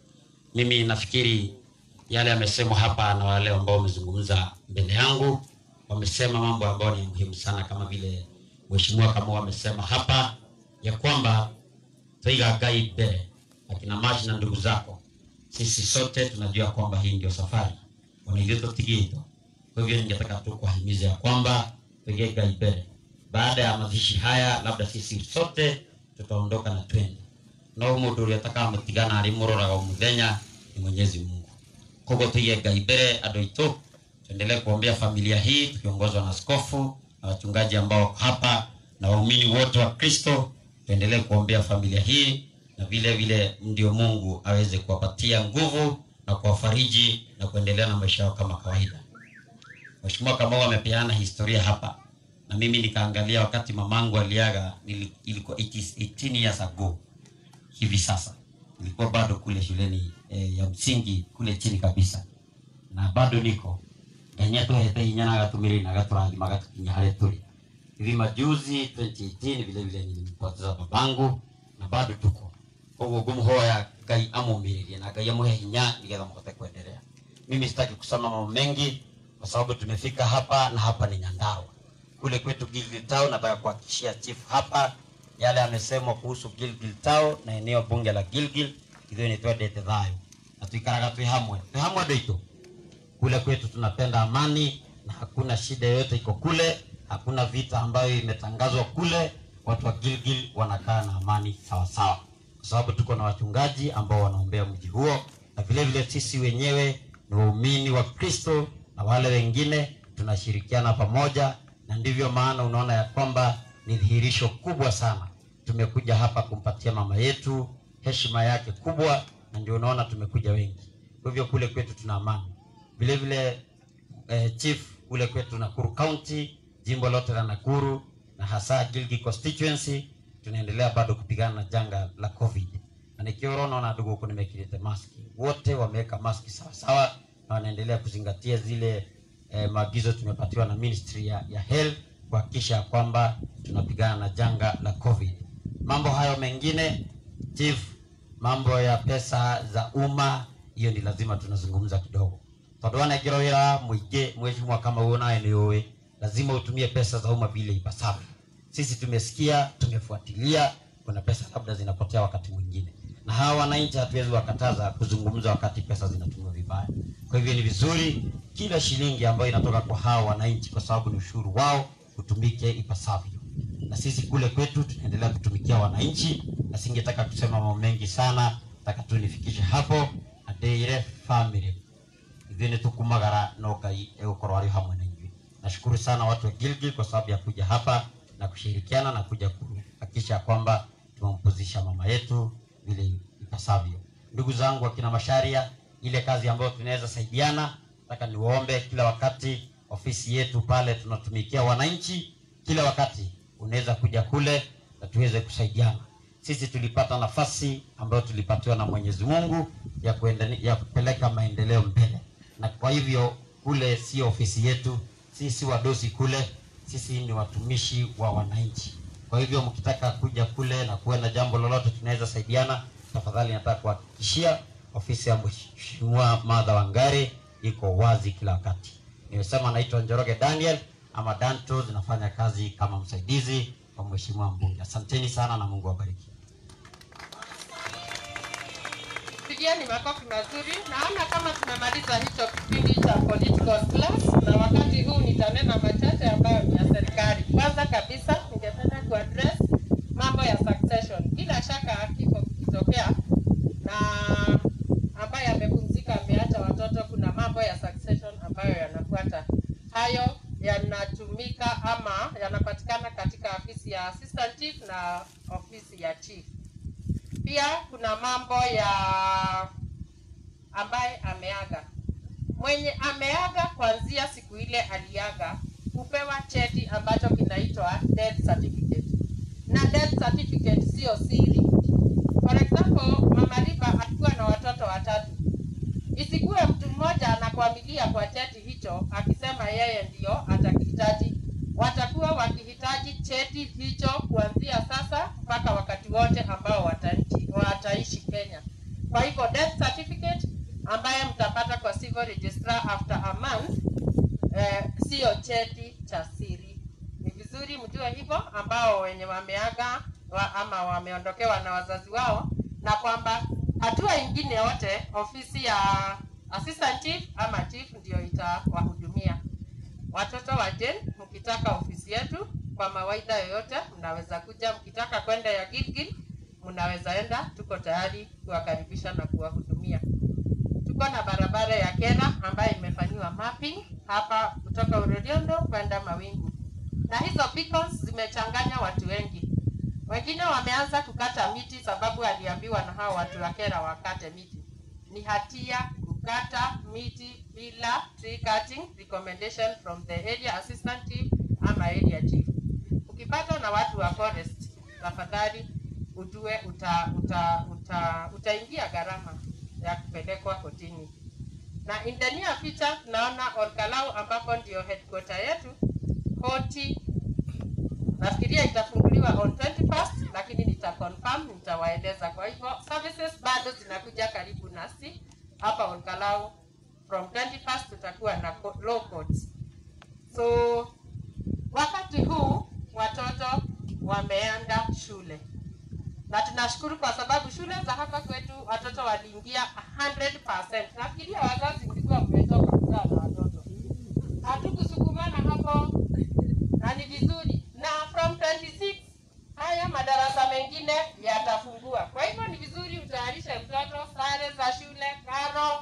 mimi nafikiri yale yamesemwa hapa na wale ambao wamezungumza mbele yangu wamesema mambo ambayo ni muhimu sana kama vile mheshimiwa kama wamesema hapa ya kwamba twaiga ngai mbele akina maji na ndugu zako sisi sote tunajua kwamba hii ndio safari wanailiototigito kwa hivyo ningetaka tu kuwahimiza ya kwamba twige ngai mbele baada ya mazishi haya labda sisi sote tutaondoka na twende no mundu uria takamutigana ari muroraga o muthenya ni mwenyezi mungu koguo tuige ngai mbere andu aitu tuendelee kuombea familia hii tukiongozwa na askofu na wachungaji ambao wako hapa na waumini wote wa kristo tuendelee kuombea familia hii na vile vile ndio mungu aweze kuwapatia nguvu na kuwafariji na kuendelea na maisha yao kama kawaida mheshimiwa kamau amepeana historia hapa na mimi nikaangalia wakati mamangu aliaga nili- ilikuwa 18 years ago hivi sasa nilikuwa bado kule shuleni eh, ya msingi kule chini kabisa na bado niko enye tuhete hinya na gatumiri na gaturathima gatukinya haria turi hivi majuzi 2018 vile vile nilimpoteza babangu na bado tuko koguo ngumhoya ngai amumiririe na ngai amuhe hinya nigetha muhote kuendelea mimi sitaki kusema mambo mengi kwa sababu tumefika hapa na hapa ni nyandarua kule kwetu Gilgil Town nataka kuhakikishia chief hapa yale amesemwa kuhusu Gilgil Town na eneo bunge la Gilgil ithuĩ nĩ twendete thayũ na tuikaraga twĩ hamwe twĩ hamwe andũ aitũ kule kwetu tunapenda amani na hakuna shida yoyote iko kule hakuna vita ambayo imetangazwa kule watu wa Gilgil wanakaa na amani sawa sawa kwa sababu tuko na wachungaji ambao wanaombea mji huo na vile vile sisi wenyewe ni waumini wa Kristo na wale wengine tunashirikiana pamoja na ndivyo maana unaona ya kwamba ni dhihirisho kubwa sana tumekuja hapa kumpatia mama yetu heshima yake kubwa na ndio unaona tumekuja wengi kwa hivyo kule kwetu tuna amani vile vile eh, chief kule kwetu Nakuru County jimbo lote la Nakuru na hasa Gilgil constituency tunaendelea bado kupigana na janga la covid na nikiwa unaona ndugu huku nimekilete maski wote wameweka maski sawa sawa na wanaendelea kuzingatia zile eh, maagizo tumepatiwa na ministry ya, ya health kuhakikisha ya kwamba tunapigana na janga la covid mambo hayo mengine chief mambo ya pesa za umma hiyo ni lazima tunazungumza kidogo tondu wanengerwo wira muingi mheshimiwa kama huo naye ni uwi lazima utumie pesa za umma vile ipasavyo sisi tumesikia tumefuatilia kuna pesa labda zinapotea wakati mwingine na hawa wananchi hatuwezi wakataza kuzungumza wakati pesa zinatumiwa vibaya kwa hivyo ni vizuri kila shilingi ambayo inatoka kwa hawa wananchi kwa sababu ni ushuru wao utumike ipasavyo na sisi kule kwetu tunaendelea kutumikia wananchi na singetaka kusema mambo mengi sana taka tu nifikishe hapo adeire family ithuĩ nĩ tũkumagara no ngai egũkorwo arĩ hamwe na inyuĩ nashukuru sana watu wa Gilgil kwa sababu ya kuja hapa na kushirikiana na kuja kuhakikisha kwamba tumempuzisha mama yetu vile ipasavyo ndugu zangu akina masharia ile kazi ambayo tunaweza saidiana nataka niwaombe kila wakati ofisi yetu pale tunatumikia wananchi kila wakati unaweza kuja kule na tuweze kusaidiana sisi tulipata nafasi ambayo tulipatiwa na mwenyezi mungu ya, kuendani, ya kupeleka maendeleo mbele na kwa hivyo kule sio ofisi yetu sisi wadosi kule sisi ni watumishi wa wananchi kwa hivyo mkitaka kuja kule na kuwe na jambo lolote tunaweza saidiana tafadhali nataka kuhakikishia ofisi ya mheshimiwa madha wangari iko wazi kila wakati nimesema naitwa njoroge daniel ama danto zinafanya kazi kama msaidizi wa mheshimiwa mbunge asanteni sana na mungu awabariki Pigieni makofi mazuri. Naona kama tumemaliza hicho kipindi cha political class, na wakati huu nitanena machache ambayo ni ya serikali. Kwanza kabisa, ningependa kuaddress mambo ya succession. Bila shaka kifo kikitokea na ambaye amepumzika ameacha watoto, kuna mambo ya succession ambayo yanafuata. Hayo yanatumika ama yanapatikana katika ofisi ya assistant chief na ofisi ya chief pia kuna mambo ya ambaye ameaga mwenye ameaga kuanzia siku ile aliaga hupewa cheti ambacho kinaitwa death certificate na death certificate sio siri for example mama Riba alikuwa na watoto watatu isikuwe mtu mmoja anakuamilia ametangulia kwa cheti hicho akisema yeye ndio atakihitaji. Watakuwa wakihitaji cheti hicho kuanzia sasa mpaka wakati wote ambao wataishi, wataishi Kenya. Kwa hivyo death certificate ambaye mtapata kwa civil registrar after a month eh, siyo cheti cha siri. Ni vizuri mjue hivyo, ambao wenye wameaga wa, ama wameondokewa na wazazi wao, na kwamba hatua ingine yote ofisi ya assistant chief ama chief ndio itawahudumia watoto wa Jane. Mkitaka ofisi yetu kwa mawaidha yoyote, mnaweza kuja. Mkitaka kwenda ya Gilgil, mnaweza enda, tuko tayari kuwakaribisha na kuwahudumia. Tuko na barabara ya Kera ambayo imefanyiwa mapping hapa kutoka Uroriondo kwenda Mawingu, na hizo beacons zimechanganya watu wengi. Wengine wameanza kukata miti sababu aliambiwa na hao watu wa Kera wakate miti. Ni hatia kukata miti bila tree cutting recommendation from the area assistant chief ama area chief. Ukipatwa na watu wa forest, tafadhali ujue uta, uta, uta, utaingia gharama ya kupelekwa kotini. Na in the near future tunaona Olkalau ambapo ndio headquarter yetu, koti nafikiria itafunguliwa on 21st, lakini nita confirm, nitawaeleza. Kwa hivyo services bado zinakuja karibu nasi hapa Olkalau. From 21st tutakuwa na co- law courts. So wakati huu watoto wameenda shule na tunashukuru kwa sababu shule za hapa kwetu watoto waliingia 100%. Nafikiria wazazi mlikuwa mmetoka kuzaa na watoto, hatukusukumana hapo na ni vizuri, na from 26 haya madarasa mengine yatafungua. Kwa hivyo ni vizuri utayarishe mtoto sare za shule, karo,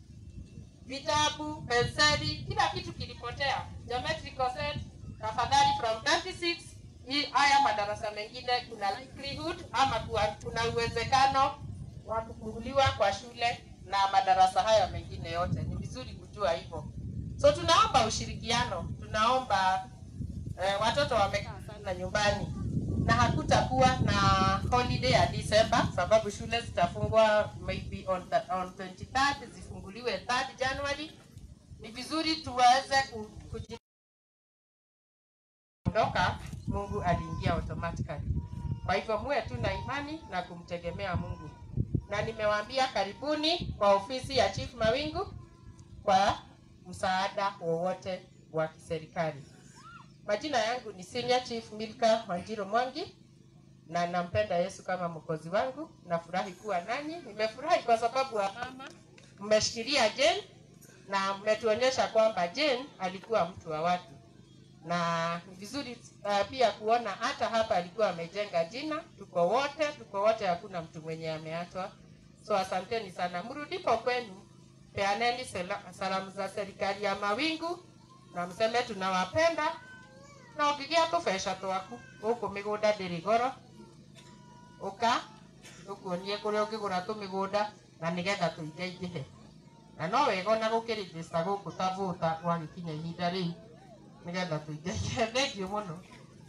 vitabu, penseli, kila kitu kilipotea, geometrical set. Tafadhali from 26 hii haya madarasa mengine kuna likelihood ama kuwa- kuna uwezekano wa kufunguliwa kwa shule na madarasa haya mengine yote. Ni vizuri kujua hivyo. So tunaomba ushirikiano, tunaomba eh, watoto wamekaa sana nyumbani na hakutakuwa na holiday ya December sababu shule zitafungwa maybe on, the, on 23rd zifunguliwe 3rd January. Ni vizuri tuweze ku- kuji ondoka, Mungu aliingia automatically. Kwa hivyo muwe tu na imani na kumtegemea Mungu, na nimewaambia karibuni kwa ofisi ya Chief Mawingu kwa msaada wowote wa kiserikali. Majina yangu ni Senior Chief Milka Wanjiro Mwangi na nampenda Yesu kama mwokozi wangu. Nafurahi kuwa nanyi. Nimefurahi kwa sababu wa mama mmeshikilia Jane na mmetuonyesha kwamba Jane alikuwa mtu wa watu na ni vizuri uh, pia kuona hata hapa alikuwa amejenga jina. Tuko wote, tuko wote, hakuna mtu mwenye ameachwa. So asanteni sana, mrudipo kwenu, peaneni sela- salamu za serikali ya Mawingu na mseme tunawapenda na ũngĩgĩa tũbeca twaku gũkũ mĩgũnda ndĩrĩ goro ũka tũkuonie kũrĩa ũngĩgũra tũmĩgũnda na nĩgetha tũingaingĩhe na no wega ona gũkĩrĩjĩsta gũkũ ta vũta gwagĩkinya ihinda rĩu nĩgetha tũingaingĩhe thengio mũno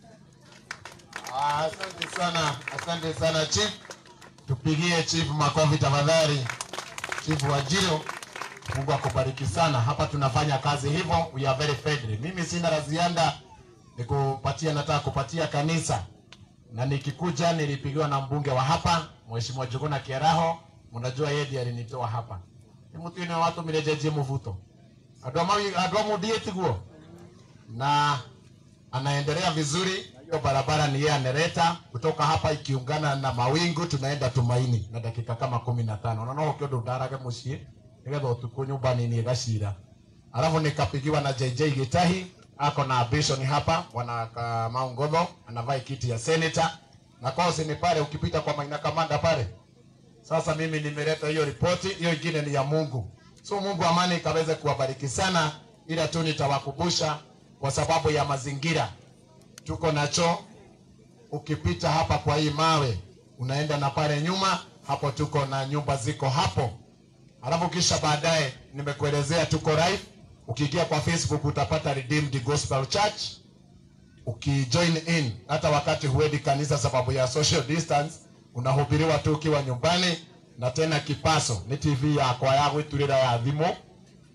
Ah, Asante sana, asante sana chief. Tupigie chief makofi tafadhali. Chief Wajiro, Mungu akubariki sana. Hapa tunafanya kazi hivyo, we are very friendly. Mimi sina la ziada, nikupatia, nataka kupatia kanisa, na nikikuja nilipigiwa na mbunge wa hapa Mheshimiwa Juguna Kiaraho. Mnajua yeye ndiye alinitoa hapa, ni mtu ine watu mirejeje muvuto adoma adoma tiguo na anaendelea vizuri. Hiyo barabara ni yeye anereta kutoka hapa ikiungana na Mawingu, tunaenda Tumaini na dakika kama kumi na tano na no kiondo ndarage mucii nigetha utuku nyumbani ni gacira. Alafu nikapigiwa na JJ Gitahi ako na ambition hapa, bwana Kamau Ngotho anavaa kiti ya senator na kosi ni pale, ukipita kwa Maina Kamanda pale. Sasa mimi nimeleta hiyo ripoti, hiyo ingine ni ya Mungu. So Mungu amani ikaweze kuwabariki sana, ila tu nitawakumbusha kwa sababu ya mazingira tuko nacho. Ukipita hapa kwa hii mawe, unaenda na pale nyuma hapo, tuko na nyumba ziko hapo. Alafu kisha baadaye nimekuelezea tuko live. Ukiingia kwa Facebook utapata Redeemed Gospel Church, ukijoin in, hata wakati huendi kanisa sababu ya social distance, unahubiriwa tu ukiwa nyumbani, na tena kipaso ni TV yakwa ya gwiturira ya thimu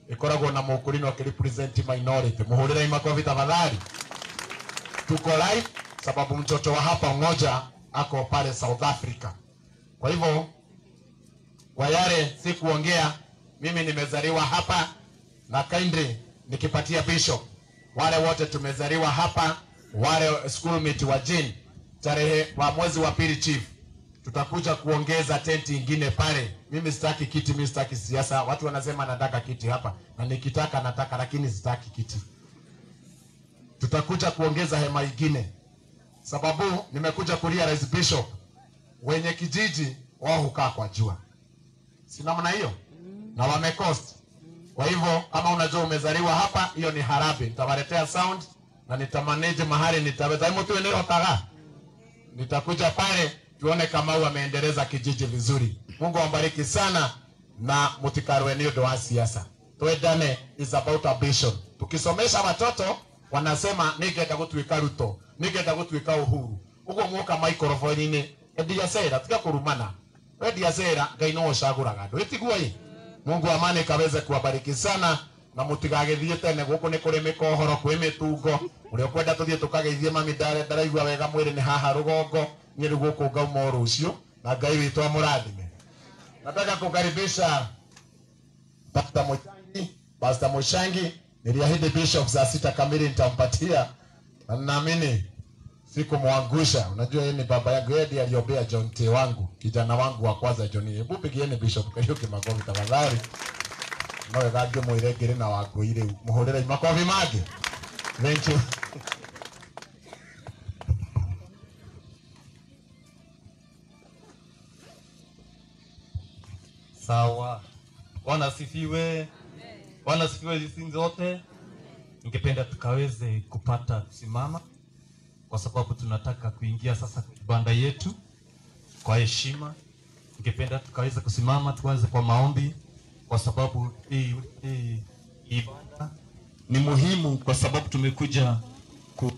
ikoragwo na mukurino akirepresent minority muhurire makofi tafadhali tuko live sababu mtoto wa hapa mmoja ako pale South Africa kwa hivyo kwa yale si kuongea mimi nimezaliwa hapa na kindly nikipatia bishop wale wote tumezaliwa hapa wale schoolmate wa Jane tarehe wa mwezi wa pili chief tutakuja kuongeza tenti ingine pale mimi sitaki kiti mimi sitaki siasa watu wanasema nataka kiti hapa na nikitaka nataka lakini sitaki kiti tutakuja kuongeza hema ingine sababu nimekuja kurealize bishop wenye kijiji wao hukaa kwa jua si namna hiyo na wamecost kwa hivyo kama unajua umezaliwa hapa hiyo ni harabi nitawaletea sound na nitamanage mahali nitaweza mtu eneotaga nitakuja pale tuone kama wameendeleza kijiji vizuri mungu awabariki sana na mutikarwe ni undu wa siasa twendane is about ambition tukisomesha watoto wanasema ningenda gutuika ruto ningenda gutuika uhuru uguo mwoka microphone-inĩ endia cera tiga kurumana wendia cera ngai no ucaguraga andu itiguo mungu amani kaweze kuwabariki sana na mutigagithie tene guku ni kuri mikohoro kwi mitungo uria ukwenda tuthie tukageithie mami ndare ndaraigua wega mwiri ni haha rugongo nie ni guku ngauma rucio na ngai witu amurathime nataka kukaribisha Pastor Mushangi Pastor Mushangi niliahidi bishop saa sita kamili nitampatia na ninaamini sikumwangusha unajua yeye ni baba yangu yeye ndiye aliombea John T wangu kijana wangu wa kwanza John hebu pigieni bishop Kariuki makofi tafadhali no wega ngĩmwĩre ngĩrĩ na wangũi rĩu mũhũrĩre makobi mangĩ thank you Sawa. Bwana asifiwe. Bwana asifiwe hizi zote. Ningependa tukaweze kupata kusimama kwa sababu tunataka kuingia sasa kibanda yetu kwa heshima. Ningependa tukaweze kusimama tuanze kwa maombi kwa sababu hii hii ibada ni muhimu kwa sababu tumekuja ku,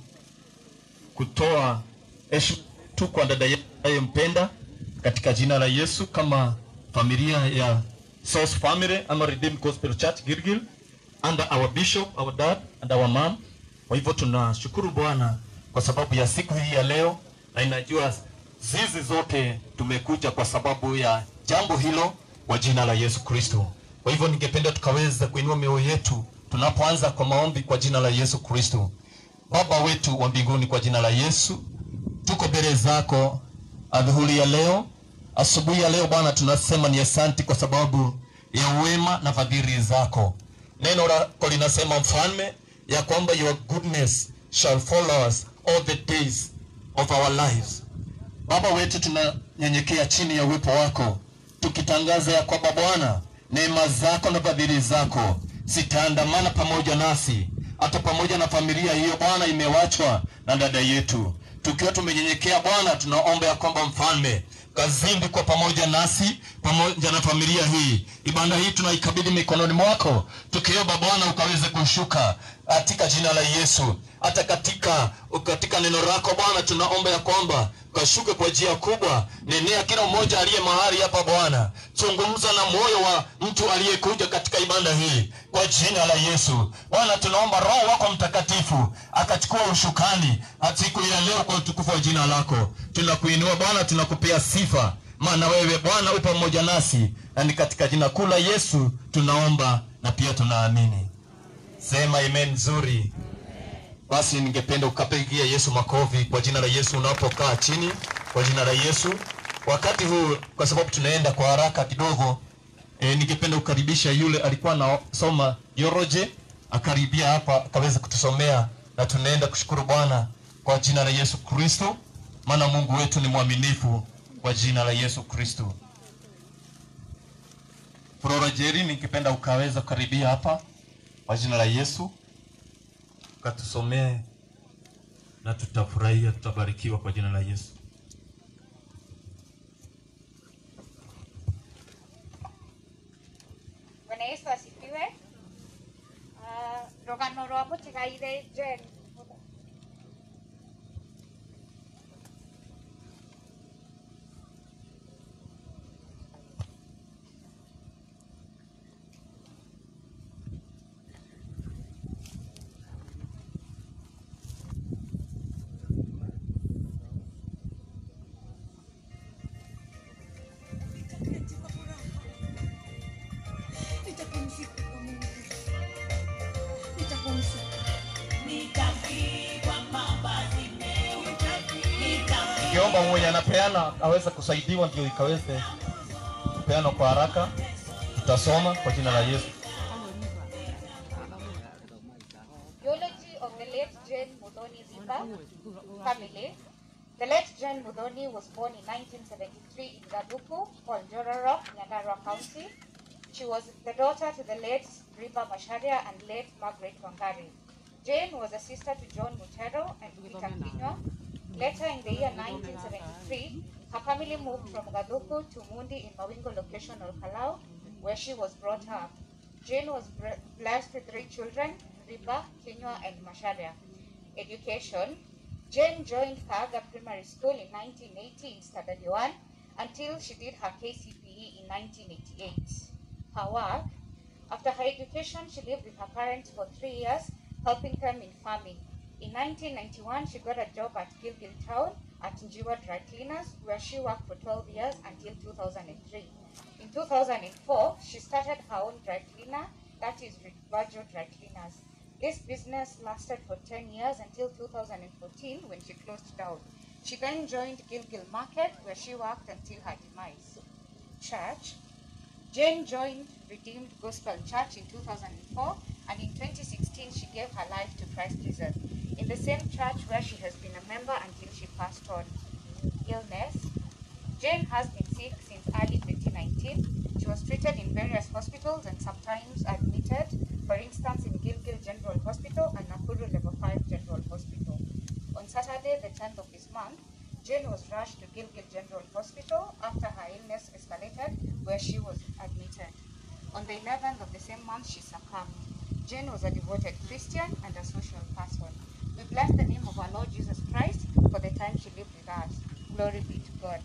kutoa heshima tu kwa dada yetu anayempenda katika jina la Yesu kama familia ya Source Family ama Redeemed Gospel Church Gilgil under our bishop, our dad and our mom. Kwa hivyo tunashukuru Bwana kwa sababu ya siku hii ya leo, na inajua zizi zote tumekuja kwa sababu ya jambo hilo kwa jina la Yesu Kristo. Kwa hivyo ningependa tukaweza kuinua mioyo yetu tunapoanza kwa maombi kwa jina la Yesu Kristo. Baba wetu wa mbinguni, kwa jina la Yesu tuko mbele zako adhuhuri ya leo, asubuhi ya leo Bwana, tunasema ni asanti kwa sababu ya uwema na fadhili zako. Neno lako linasema mfalme, ya kwamba your goodness shall follow us all the days of our lives. Baba wetu, tunanyenyekea chini ya uwepo wako tukitangaza ya kwamba Bwana, neema zako na fadhili zako zitaandamana pamoja nasi, hata pamoja na familia hiyo Bwana imewachwa na dada yetu. Tukiwa tumenyenyekea Bwana, tunaomba ya kwamba mfalme kazindi kwa pamoja nasi pamoja na familia hii. Ibada hii tunaikabidhi mikononi mwako, tukiomba Bwana ukaweze kushuka katika jina la Yesu. Hata katika katika neno lako Bwana, tunaomba ya kwamba ukashuke kwa njia kubwa, nenea kila mmoja aliye mahali hapa Bwana, zungumza na moyo wa mtu aliyekuja katika ibada hii kwa jina la Yesu. Bwana, tunaomba Roho wako Mtakatifu akachukua ushukani siku ya leo kwa utukufu wa jina lako. Tunakuinua Bwana, tunakupea sifa, maana wewe Bwana u pamoja nasi, na ni katika jina kuu la Yesu tunaomba na pia tunaamini. Sema amen nzuri. Basi ningependa ukapigia Yesu makofi kwa jina la Yesu unapokaa chini, kwa jina la Yesu. Wakati huu kwa sababu tunaenda kwa haraka kidogo, e, ningependa kukaribisha yule alikuwa anasoma Yoroje akaribia hapa akaweza kutusomea, na tunaenda kushukuru Bwana kwa jina la Yesu Kristo, maana Mungu wetu ni mwaminifu kwa jina la Yesu Kristo. Flora Jerry, ningependa ukaweza kukaribia hapa kwa jina la Yesu ukatusomee na tutafurahia, tutabarikiwa kwa jina la Yesu. Bwana Yesu asifiwe. Ah, rũgano rwa mũtigaire Jane ningeomba mwenye anapeana aweze kusaidiwa ndio ikaweze kupeanwa kwa haraka. Tutasoma kwa jina la Yesu. Eulogy of the late Jane Mudhoni Zipa family. The late Jane Mudhoni was born in 1973 in Gaduku, Oljororo, Nyandarua County. She was the daughter to the late Riba Masharia and late Margaret Wangari. Jane was a sister to John Mutero and Peter Kinywa. Later in the year 1973, her family moved from Gaduku to Mundi in Mawingo location of Kalau, where she was brought up. Jane was bre- blessed with three children, Riba, Kinywa, and Masharia. Education. Jane joined Kaga Primary School in 1980 in Standard 1 until she did her KCPE in 1988. Her work. After her education, she lived with her parents for three years, helping them in farming. In 1991, she got a job at Gilgil Town at Njiwa Dry Cleaners, where she worked for 12 years until 2003. In 2004, she started her own dry cleaner, that is Virgil Dry Cleaners. This business lasted for 10 years until 2014 when she closed down. She then joined Gilgil Market, where she worked until her demise. Church. Jane joined Redeemed Gospel Church in 2004, and in 2016 she gave her life to Christ Jesus in the same church where she has been a member until she passed on. Illness. Jane has been sick since early 2019. She was treated in various hospitals and sometimes admitted, for instance, in Gilgil General Hospital and Nakuru Level 5 General Hospital. On Saturday, the 10th of this month, Jane was rushed to Gilgil General Hospital after her illness escalated, where she was admitted. On the 11th of the same month, she succumbed. Jane was a devoted Christian and a social person. We bless the name of our Lord Jesus Christ for the time she lived with us. Glory be to God.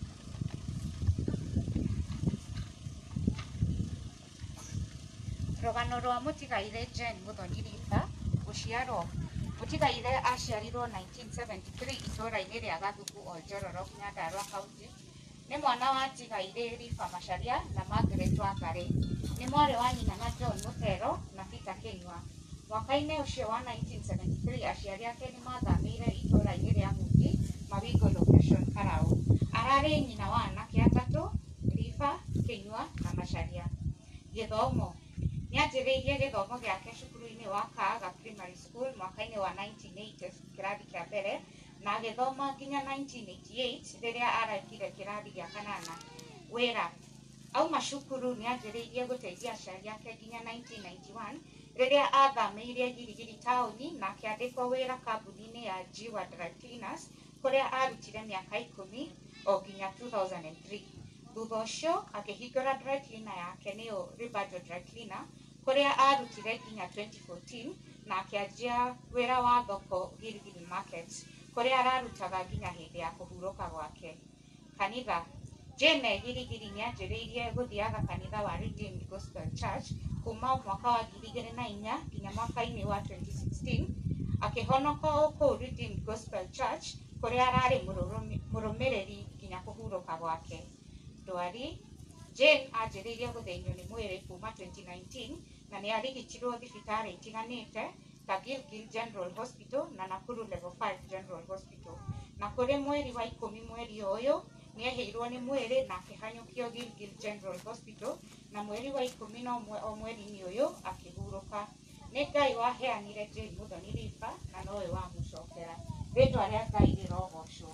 rũgano rwa mũtigaire Jane Muthoni Ritha gũciarwo mũtigaire aciarirwo 1973 itũũra-inĩ rĩa Gathuku Oljororo Nyandarua County nĩ mwana wa tigaire Rifa Macharia na Margaret Wangari nĩ mwarĩ wa nyina na John Mutero na Peter Kinyua mwaka-inĩ ũcio wa 1973 aciari ake nĩ mathamĩire itũũra-inĩ rĩa Mugi Mawingo location Karau ararĩ nyina wa anake atatũ Rifa Kinyua na Macharia gĩthomo nĩ anjĩrĩirie gĩthomo gĩake cukuru-inĩ wa Kaaga Primary School mwaka-inĩ wa 1980 kĩrathi kĩa mbere na agĩthoma nginya 1988 rĩrĩa araikire kĩrathi gĩa kanana wĩra auma cukuru nĩ anjĩrĩirie gũteithia aciari ake nginya 1991 rĩrĩa athamĩire girigiri taũni na akĩandĩkwo wĩra kambuni-inĩ ya Jiwa Dry Cleaners kũrĩa arutire mĩaka ikũmi o nginya 2003 thutha ũcio akĩhingũra dry cleaner yake nĩyo Ribajo Dry Cleaner kũrĩa arutire nginya 2014 na akĩanjia wĩra wa thoko Gilgil Market kũrĩa ararutaga nginya hĩndĩ ya kũhurũka gwake kanitha Jane Girigiri nĩ anjĩrĩirie gũthiaga kanitha wa Redeemed Gospel Church kuma mwaka wa ngiri igĩrĩ na inya nginya mwaka-inĩ wa 2016 akĩhonoka o kũu Redeemed Gospel Church kũrĩa ararĩ mũrũrũmi- mũrũmĩrĩri nginya kũhurũka gwake ndwari Jane anjĩrĩirie gũthĩnio nĩ mwĩrĩ kuma 2019 na nĩ arigitirwo thibitarĩ itiganĩte ta Gilgil General Hospital na Nakuru Level 5 General Hospital na kũrĩ mweri wa ikũmi mweri ũyũ nĩ ehĩirwo nĩ mwĩrĩ na akĩhanyũkio Gilgil General Hospital na mweri wa ikũmi na ũmwe o mweri-inĩ ũyũ akĩhurũka nĩ Ngai waheanire Jane Muthoni Rifa na nowe wamũcokera rĩtwa rĩa Ngai rĩrogocwo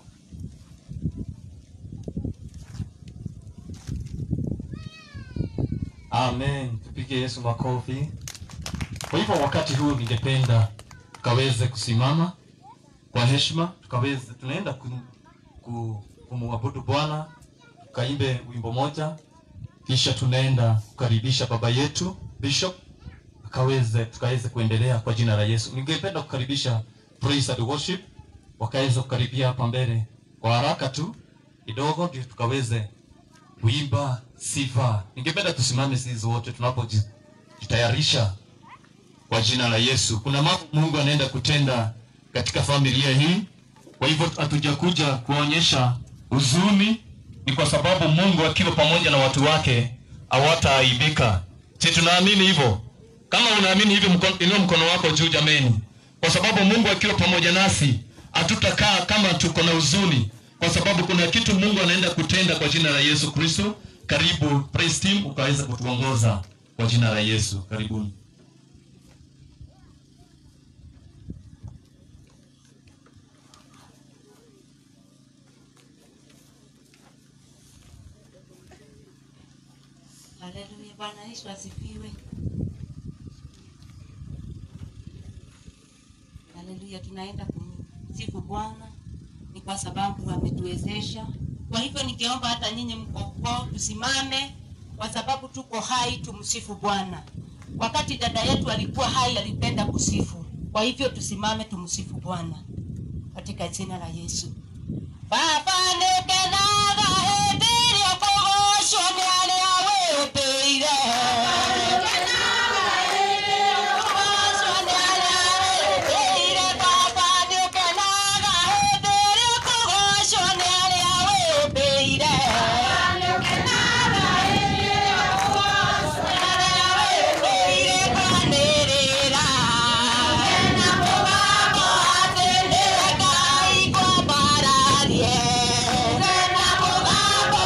Amen. Tupige Yesu makofi. Kwa hivyo wakati huu ningependa tukaweze kusimama kwa heshima, tukaweze tunaenda ku, ku, kumwabudu Bwana, tukaimbe wimbo moja, kisha tunaenda kukaribisha baba yetu Bishop akaweze tukaweze kuendelea kwa jina la Yesu. Ningependa kukaribisha praise and worship wakaweze kukaribia hapa mbele kwa haraka tu kidogo, ndio tukaweze kuimba sifa. Ningependa tusimame sisi wote tunapojitayarisha kwa jina la Yesu. Kuna mambo Mungu anaenda kutenda katika familia hii, kwa hivyo hatujakuja kuonyesha huzuni, ni kwa sababu Mungu akiwa pamoja na watu wake hawataaibika. Si tunaamini hivyo? Kama unaamini hivyo, mkono, inua mkono wako juu jameni, kwa sababu Mungu akiwa pamoja nasi hatutakaa kama tuko na huzuni, kwa sababu kuna kitu Mungu anaenda kutenda kwa jina la Yesu Kristo. Karibu praise team, ukaweza kutuongoza kwa jina la Yesu. Karibuni. Haleluya, Bwana Yesu asifiwe. Haleluya, tunaenda kumsifu Bwana ni kwa sababu ametuwezesha. Kwa hivyo ningeomba hata nyinyi mkoko tusimame, kwa sababu tuko hai, tumsifu Bwana. Wakati dada yetu alikuwa hai, alipenda kusifu. Kwa hivyo tusimame, tumsifu Bwana katika jina la Yesu. Baba nĩngenaga hĩndĩ ĩrĩa kũgocwo nĩ arĩa wĩũmbĩire. Kũgocwo nĩ arĩa wĩũmbĩire. Baba nĩũkenaga hĩndĩ ĩrĩa kũgocwo nĩ arĩa wĩũmbĩire. Kwanĩrĩra. Na mũgambo atĩ nĩ Ngai ngwambararie. Na mũgambo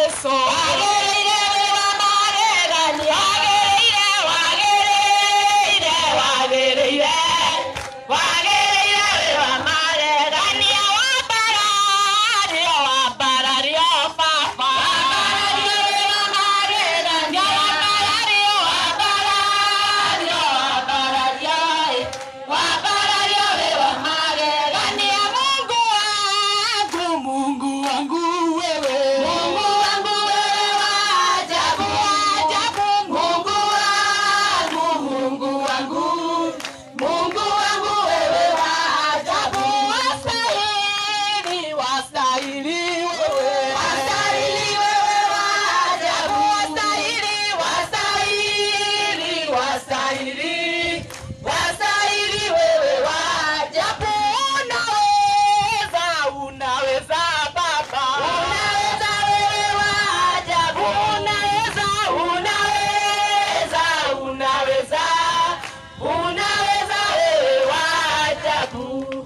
Yesu. Wagĩrĩire wĩ wa magegania. Wagĩrĩire, wagĩrĩire, wagĩrĩire. Wagĩrĩire wĩ wa magegania. Wambarario, wambarario baba. Wambarario wĩ wa magegania. Wambarario, wambarario, wambarario. Wambarario wĩ wa magegania. Mungu wangu, Mungu wangu wewe. Mungu wangu wewe wa ajabu, ajabu. Mungu wangu, Mungu wangu. Mungu wangu wewe wa ajabu. Wastahili, wastahili wewe. Wastahili wewe wa ajabu. Wastahili, wastahili, wastahili. Wastahili wewe wa ajabu. Unaweza, unaweza Baba. Unaweza wewe wa ajabu. Unaweza, unaweza, unaweza. Unaweza wewe wa ajabu.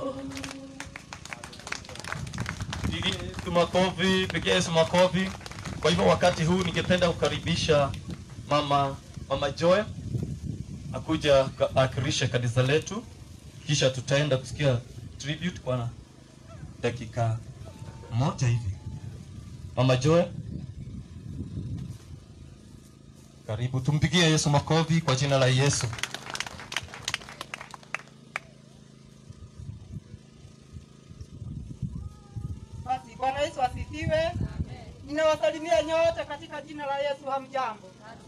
Pigie Yesu makofi, pigia Yesu makofi. Kwa hivyo wakati huu ningependa kukaribisha mama mama Joy akuja ka- akirishe kanisa letu, kisha tutaenda kusikia tribute kwa dakika moja hivi. Mama Joy, karibu, tumpigie Yesu makofi kwa jina la Yesu. Basi Bwana Yesu asifiwe. Ninawasalimia nyote katika jina la Yesu. Hamjambo?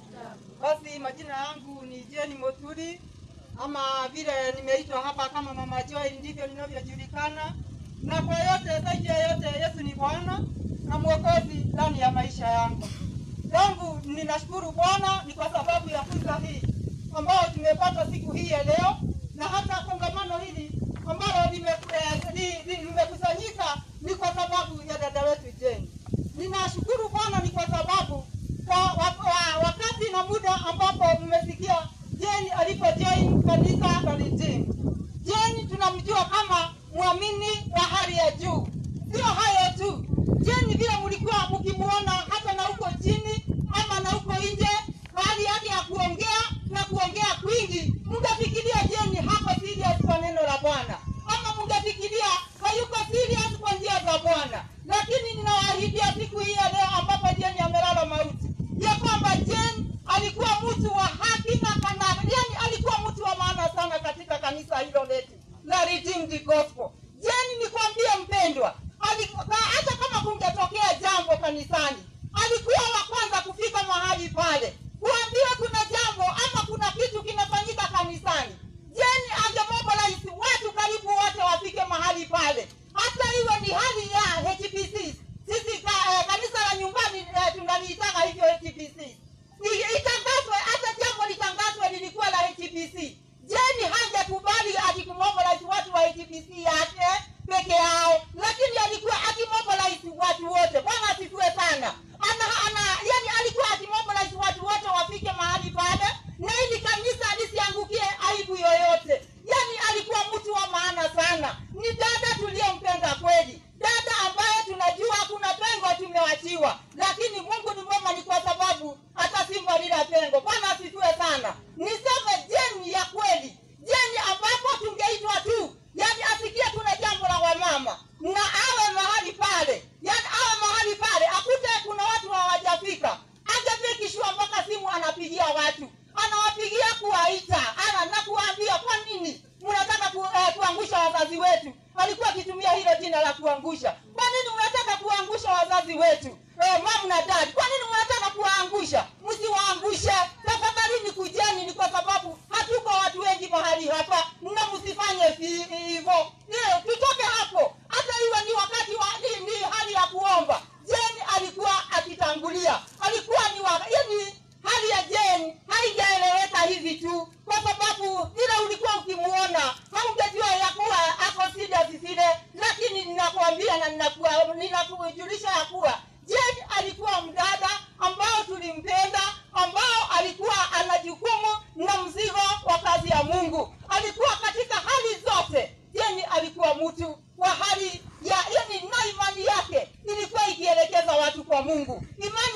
Basi majina yangu ni Jeni Moturi, ama vile nimeitwa hapa kama Mama Joy, ndivyo ninavyojulikana. Na kwa yote, zaidi ya yote, Yesu ni Bwana na Mwokozi ndani ya maisha yangu. Yangu ninashukuru Bwana ni kwa sababu ya fursa hii ambayo tumepata siku hii ya leo, na hata kongamano hili ambalo lime- eh, li- li- limekusanyika ni kwa sababu ya dada wetu Jane. Ninashukuru Bwana ni kwa sababu kwa wa, wa, wakati na muda ambapo mmesikia Jane alipojoin kanisa la Redeemed. Jane tunamjua kama mwamini wa hali ya juu. Sio hayo tu, Jane vile mlikuwa mkimuona hata na huko chini ama na huko nje, hali yake ya kuongea na kuongea kwingi, mngefikiria Jane hako serious kwa neno la Bwana ama mngefikiria hayuko serious kwa njia za Bwana, lakini ninawaahidia siku hii ya leo ambapo Jane amelala mauti ya kwamba Jane alikuwa mtu wa haki na kana, yani alikuwa mtu wa maana sana katika kanisa hilo letu la Redeemed Gospel. Jane, nikwambie mpendwa, alikuwa hata kama kungetokea jambo kanisani, alikuwa wa kwanza kufika mahali pale kuambiwa kuna jambo ama kuna kitu kinafanyika kanisani. Jane angemobilize watu karibu wote wafike mahali pale, hata iwe ni hali ya HPC. Sisi ka, eh, kanisa la nyumbani eh, tunaliitaka hivyo HPC. I- Itangazwe hata jambo litangazwe lilikuwa la HPC. Jeni hangekubali ati kumobilize watu wa HPC yake peke yao, lakini alikuwa akimobilize watu wote. Bwana asifiwe sana. Ana, ana, yani alikuwa akimobilize watu wote wafike mahali pale, na ili kanisa lisiangukie aibu yoyote. Yani alikuwa mtu wa maana sana. Ni dada tuliyempenda kweli, dada ambaye tunajua kuna pengo tumewachiwa, lakini Mungu ni mwema, ni kwa sababu atasimba lila pengo. Bwana asifiwe sana. Niseme jeni ya kweli, jeni ambapo tungeitwa tu, yani asikie kuna jambo la wamama na awe mahali pale, yani awe mahali pale akute kuna watu hawajafika, angefikishwa mpaka simu anapigia watu, anawapigia kuwaita, ana na kuwaambia kwa nini mnataka ku, eh, kuangusha wazazi wetu. Alikuwa akitumia hilo jina la kuangusha. Kwa nini mnataka kuangusha wazazi wetu? Eh, mom na dad, kwa nini mnataka kuwaangusha? Msiwaangushe tafadhalini, kujeni, ni kwa sababu hatuko watu wengi mahali hapa, na msifanye vi- hivyo. Eh, Tutoke hapo, hata iwe ni wakati wa ni, ni hali ya kuomba. Jeni alikuwa akitangulia, alikuwa ni wa, yani hali ya Jane haijaeleweka hivi tu, kwa sababu ile ulikuwa ukimuona haungejua ya kuwa ako serious vile, lakini ninakuambia na ninakuwa- ninakujulisha ya kuwa Jane alikuwa mdada ambao tulimpenda, ambao alikuwa ana jukumu na mzigo wa kazi ya Mungu. Alikuwa katika hali zote. Jane alikuwa mtu wa hali ya yani, na imani yake ilikuwa ikielekeza watu kwa Mungu. Imani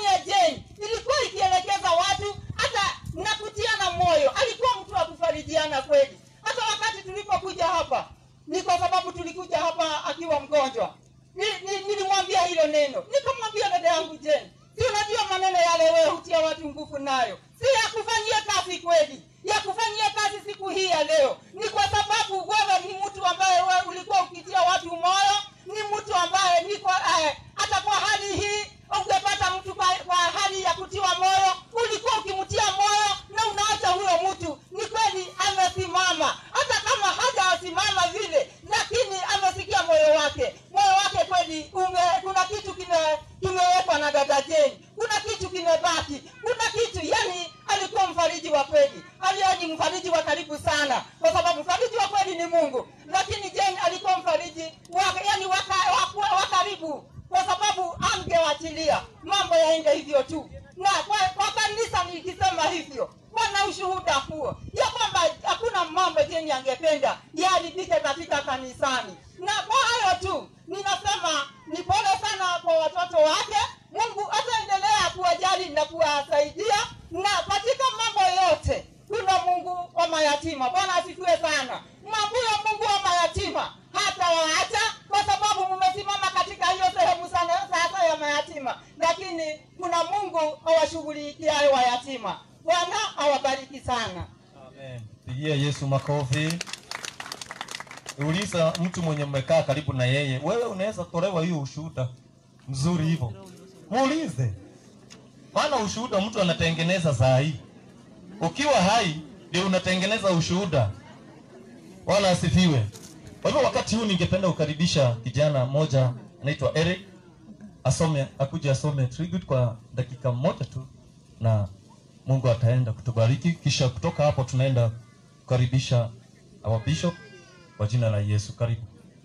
hiyo neno nikamwambia dada yangu jeni si unajua maneno yale wewe hutia watu nguvu nayo si ya kufanyia kazi kweli ya kufanyia kazi siku hii ya leo ni kwa sababu wewe ni mtu ambaye wewe ulikuwa ukitia watu moyo ni mtu ambaye niko eh, hata kwa hali hii ungepata mtu kwa, kwa hali ya kutiwa moyo ulikuwa ukimtia moyo na unaacha huyo mtu ni kweli amesimama hata kama hajasimama vile lakini amesikia moyo wake moyo wake kweli ume, kuna kitu kime kimewekwa na dada jeni kuna kitu kimebaki kuna kitu yani alikuwa mfariji wa kweli aliani mfariji wa karibu sana kwa sababu mfariji wa kweli ni mungu lakini jeni alikuwa mfariji wa, yani wa, wa, wa, wa karibu kwa sababu angewachilia mambo yaende hivyo tu na kwa, kwa kanisa nikisema hivyo wana ushuhuda huo ya kwamba hakuna mambo jeni angependa yaharibike katika kanisani na kwa hayo tu ninasema ni pole sana kwa watoto wake mungu ataendelea kuwajali na kuwasaidia na katika mambo yote kuna mungu wa mayatima bwana asifiwe sana mambo ya mungu wa mayatima hata waacha kwa sababu mmesimama katika hiyo sehemu sana sasa ya mayatima lakini kuna mungu awashughulikiayo wayatima bwana awabariki sana Amen. Pigia Yesu makofi. Uliza mtu mwenye mmekaa karibu na yeye, wewe unaweza tolewa hiyo ushuhuda mzuri hivyo, muulize, maana ushuhuda mtu anatengeneza saa hii. Ukiwa hai ndio unatengeneza ushuhuda. Bwana asifiwe. Kwa hivyo wakati huu ningependa kukaribisha kijana mmoja anaitwa Eric asome, akuje asome tribute kwa dakika moja tu na Mungu ataenda kutubariki, kisha kutoka hapo tunaenda kukaribisha our bishop kwa jina la Yesu. Karibu.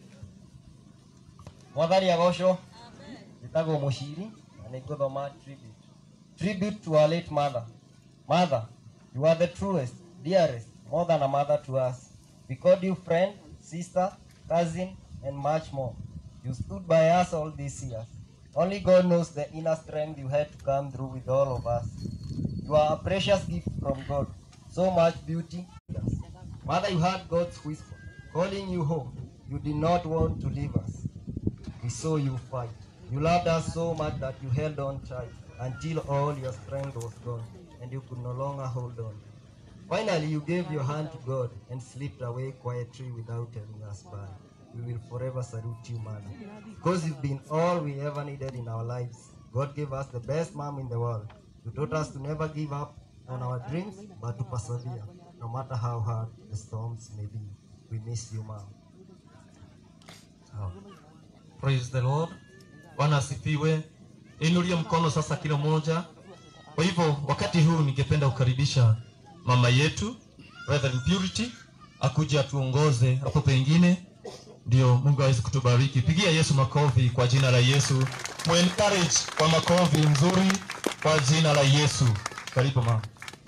mwathani agocwo njĩtagwo mũciri na nĩ ngũthoma tribute tribute to our late mother mother you are the truest dearest more than a mother to us we called you friend sister cousin and much more you stood by us all these years only god knows the inner strength you had to come through with all of us you are a precious gift from god so much beauty mother you heard god's whisper calling you home you did not want to leave us we saw you fight. You loved us so much that you held on tight until all your strength was gone and you could no longer hold on. Finally, you gave your hand to God and slipped away quietly without telling us bye. We will forever salute you, Mother, because you've been all we ever needed in our lives. God gave us the best mom in the world. You taught us to never give up on our dreams, but to persevere, no matter how hard the storms may be. We miss you, Mom. Sawa. Praise the Lord. Bwana asifiwe. Inulie mkono sasa kila mmoja. Kwa hivyo wakati huu ningependa kukaribisha mama yetu Reverend Purity akuje atuongoze hapo pengine ndio Mungu aweze kutubariki. Pigia Yesu makofi kwa jina la Yesu. Mu encourage kwa makofi nzuri kwa jina la Yesu. Karibu mama.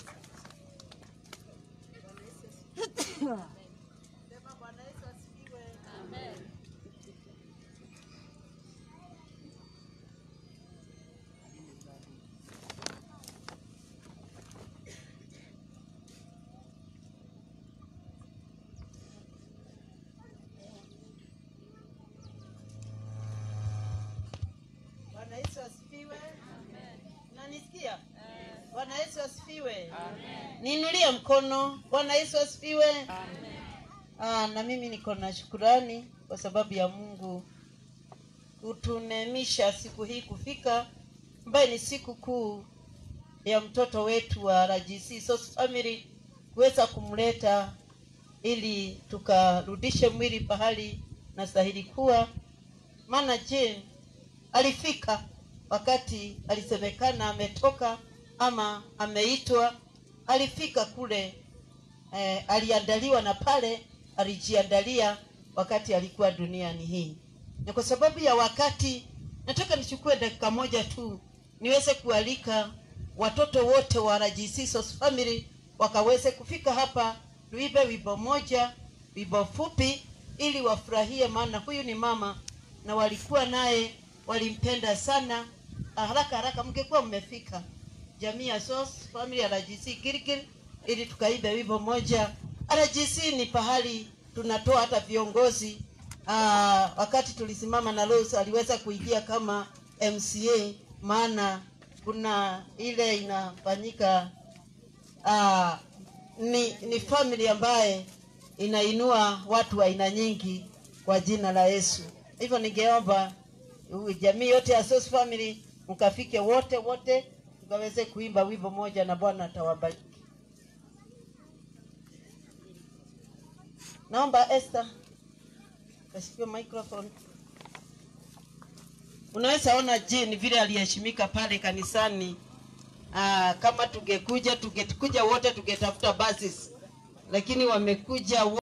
Bwana Yesu asifiwe. Unanisikia? Bwana Yesu asifiwe. Niinulie mkono. Bwana Yesu asifiwe. Ah, na mimi niko na shukurani kwa sababu ya Mungu kutunemisha siku hii kufika, ambaye ni siku kuu ya mtoto wetu wa RGC Source Family kuweza kumleta ili tukarudishe mwili pahali na stahili kuwa, maana Jane alifika wakati alisemekana ametoka ama ameitwa, alifika kule eh, aliandaliwa na pale alijiandalia wakati alikuwa duniani hii. Na kwa sababu ya wakati, nataka nichukue dakika moja tu niweze kualika watoto wote wa RGC Source Family wakaweze kufika hapa, tuibe wimbo moja, wimbo fupi, ili wafurahie, maana huyu ni mama na walikuwa naye, walimpenda sana. Ah, Haraka haraka, mngekuwa mmefika jamii ya Source Family ya RGC Gilgil, ili tukaibe wimbo moja. RGC ni pahali tunatoa hata viongozi uh, wakati tulisimama na Rose aliweza kuingia kama MCA, maana kuna ile inafanyika uh, ni, ni family ambaye inainua watu wa aina nyingi kwa jina la Yesu. Hivyo ningeomba uh, jamii yote ya Source Family mkafike wote wote, tukaweze kuimba wimbo moja na Bwana atawabariki. Naomba Esther kashikiwe microphone. Unaweza ona Jane vile aliheshimika pale kanisani. Aa, kama tungekuja tungekuja wote tungetafuta buses, lakini wamekuja wo-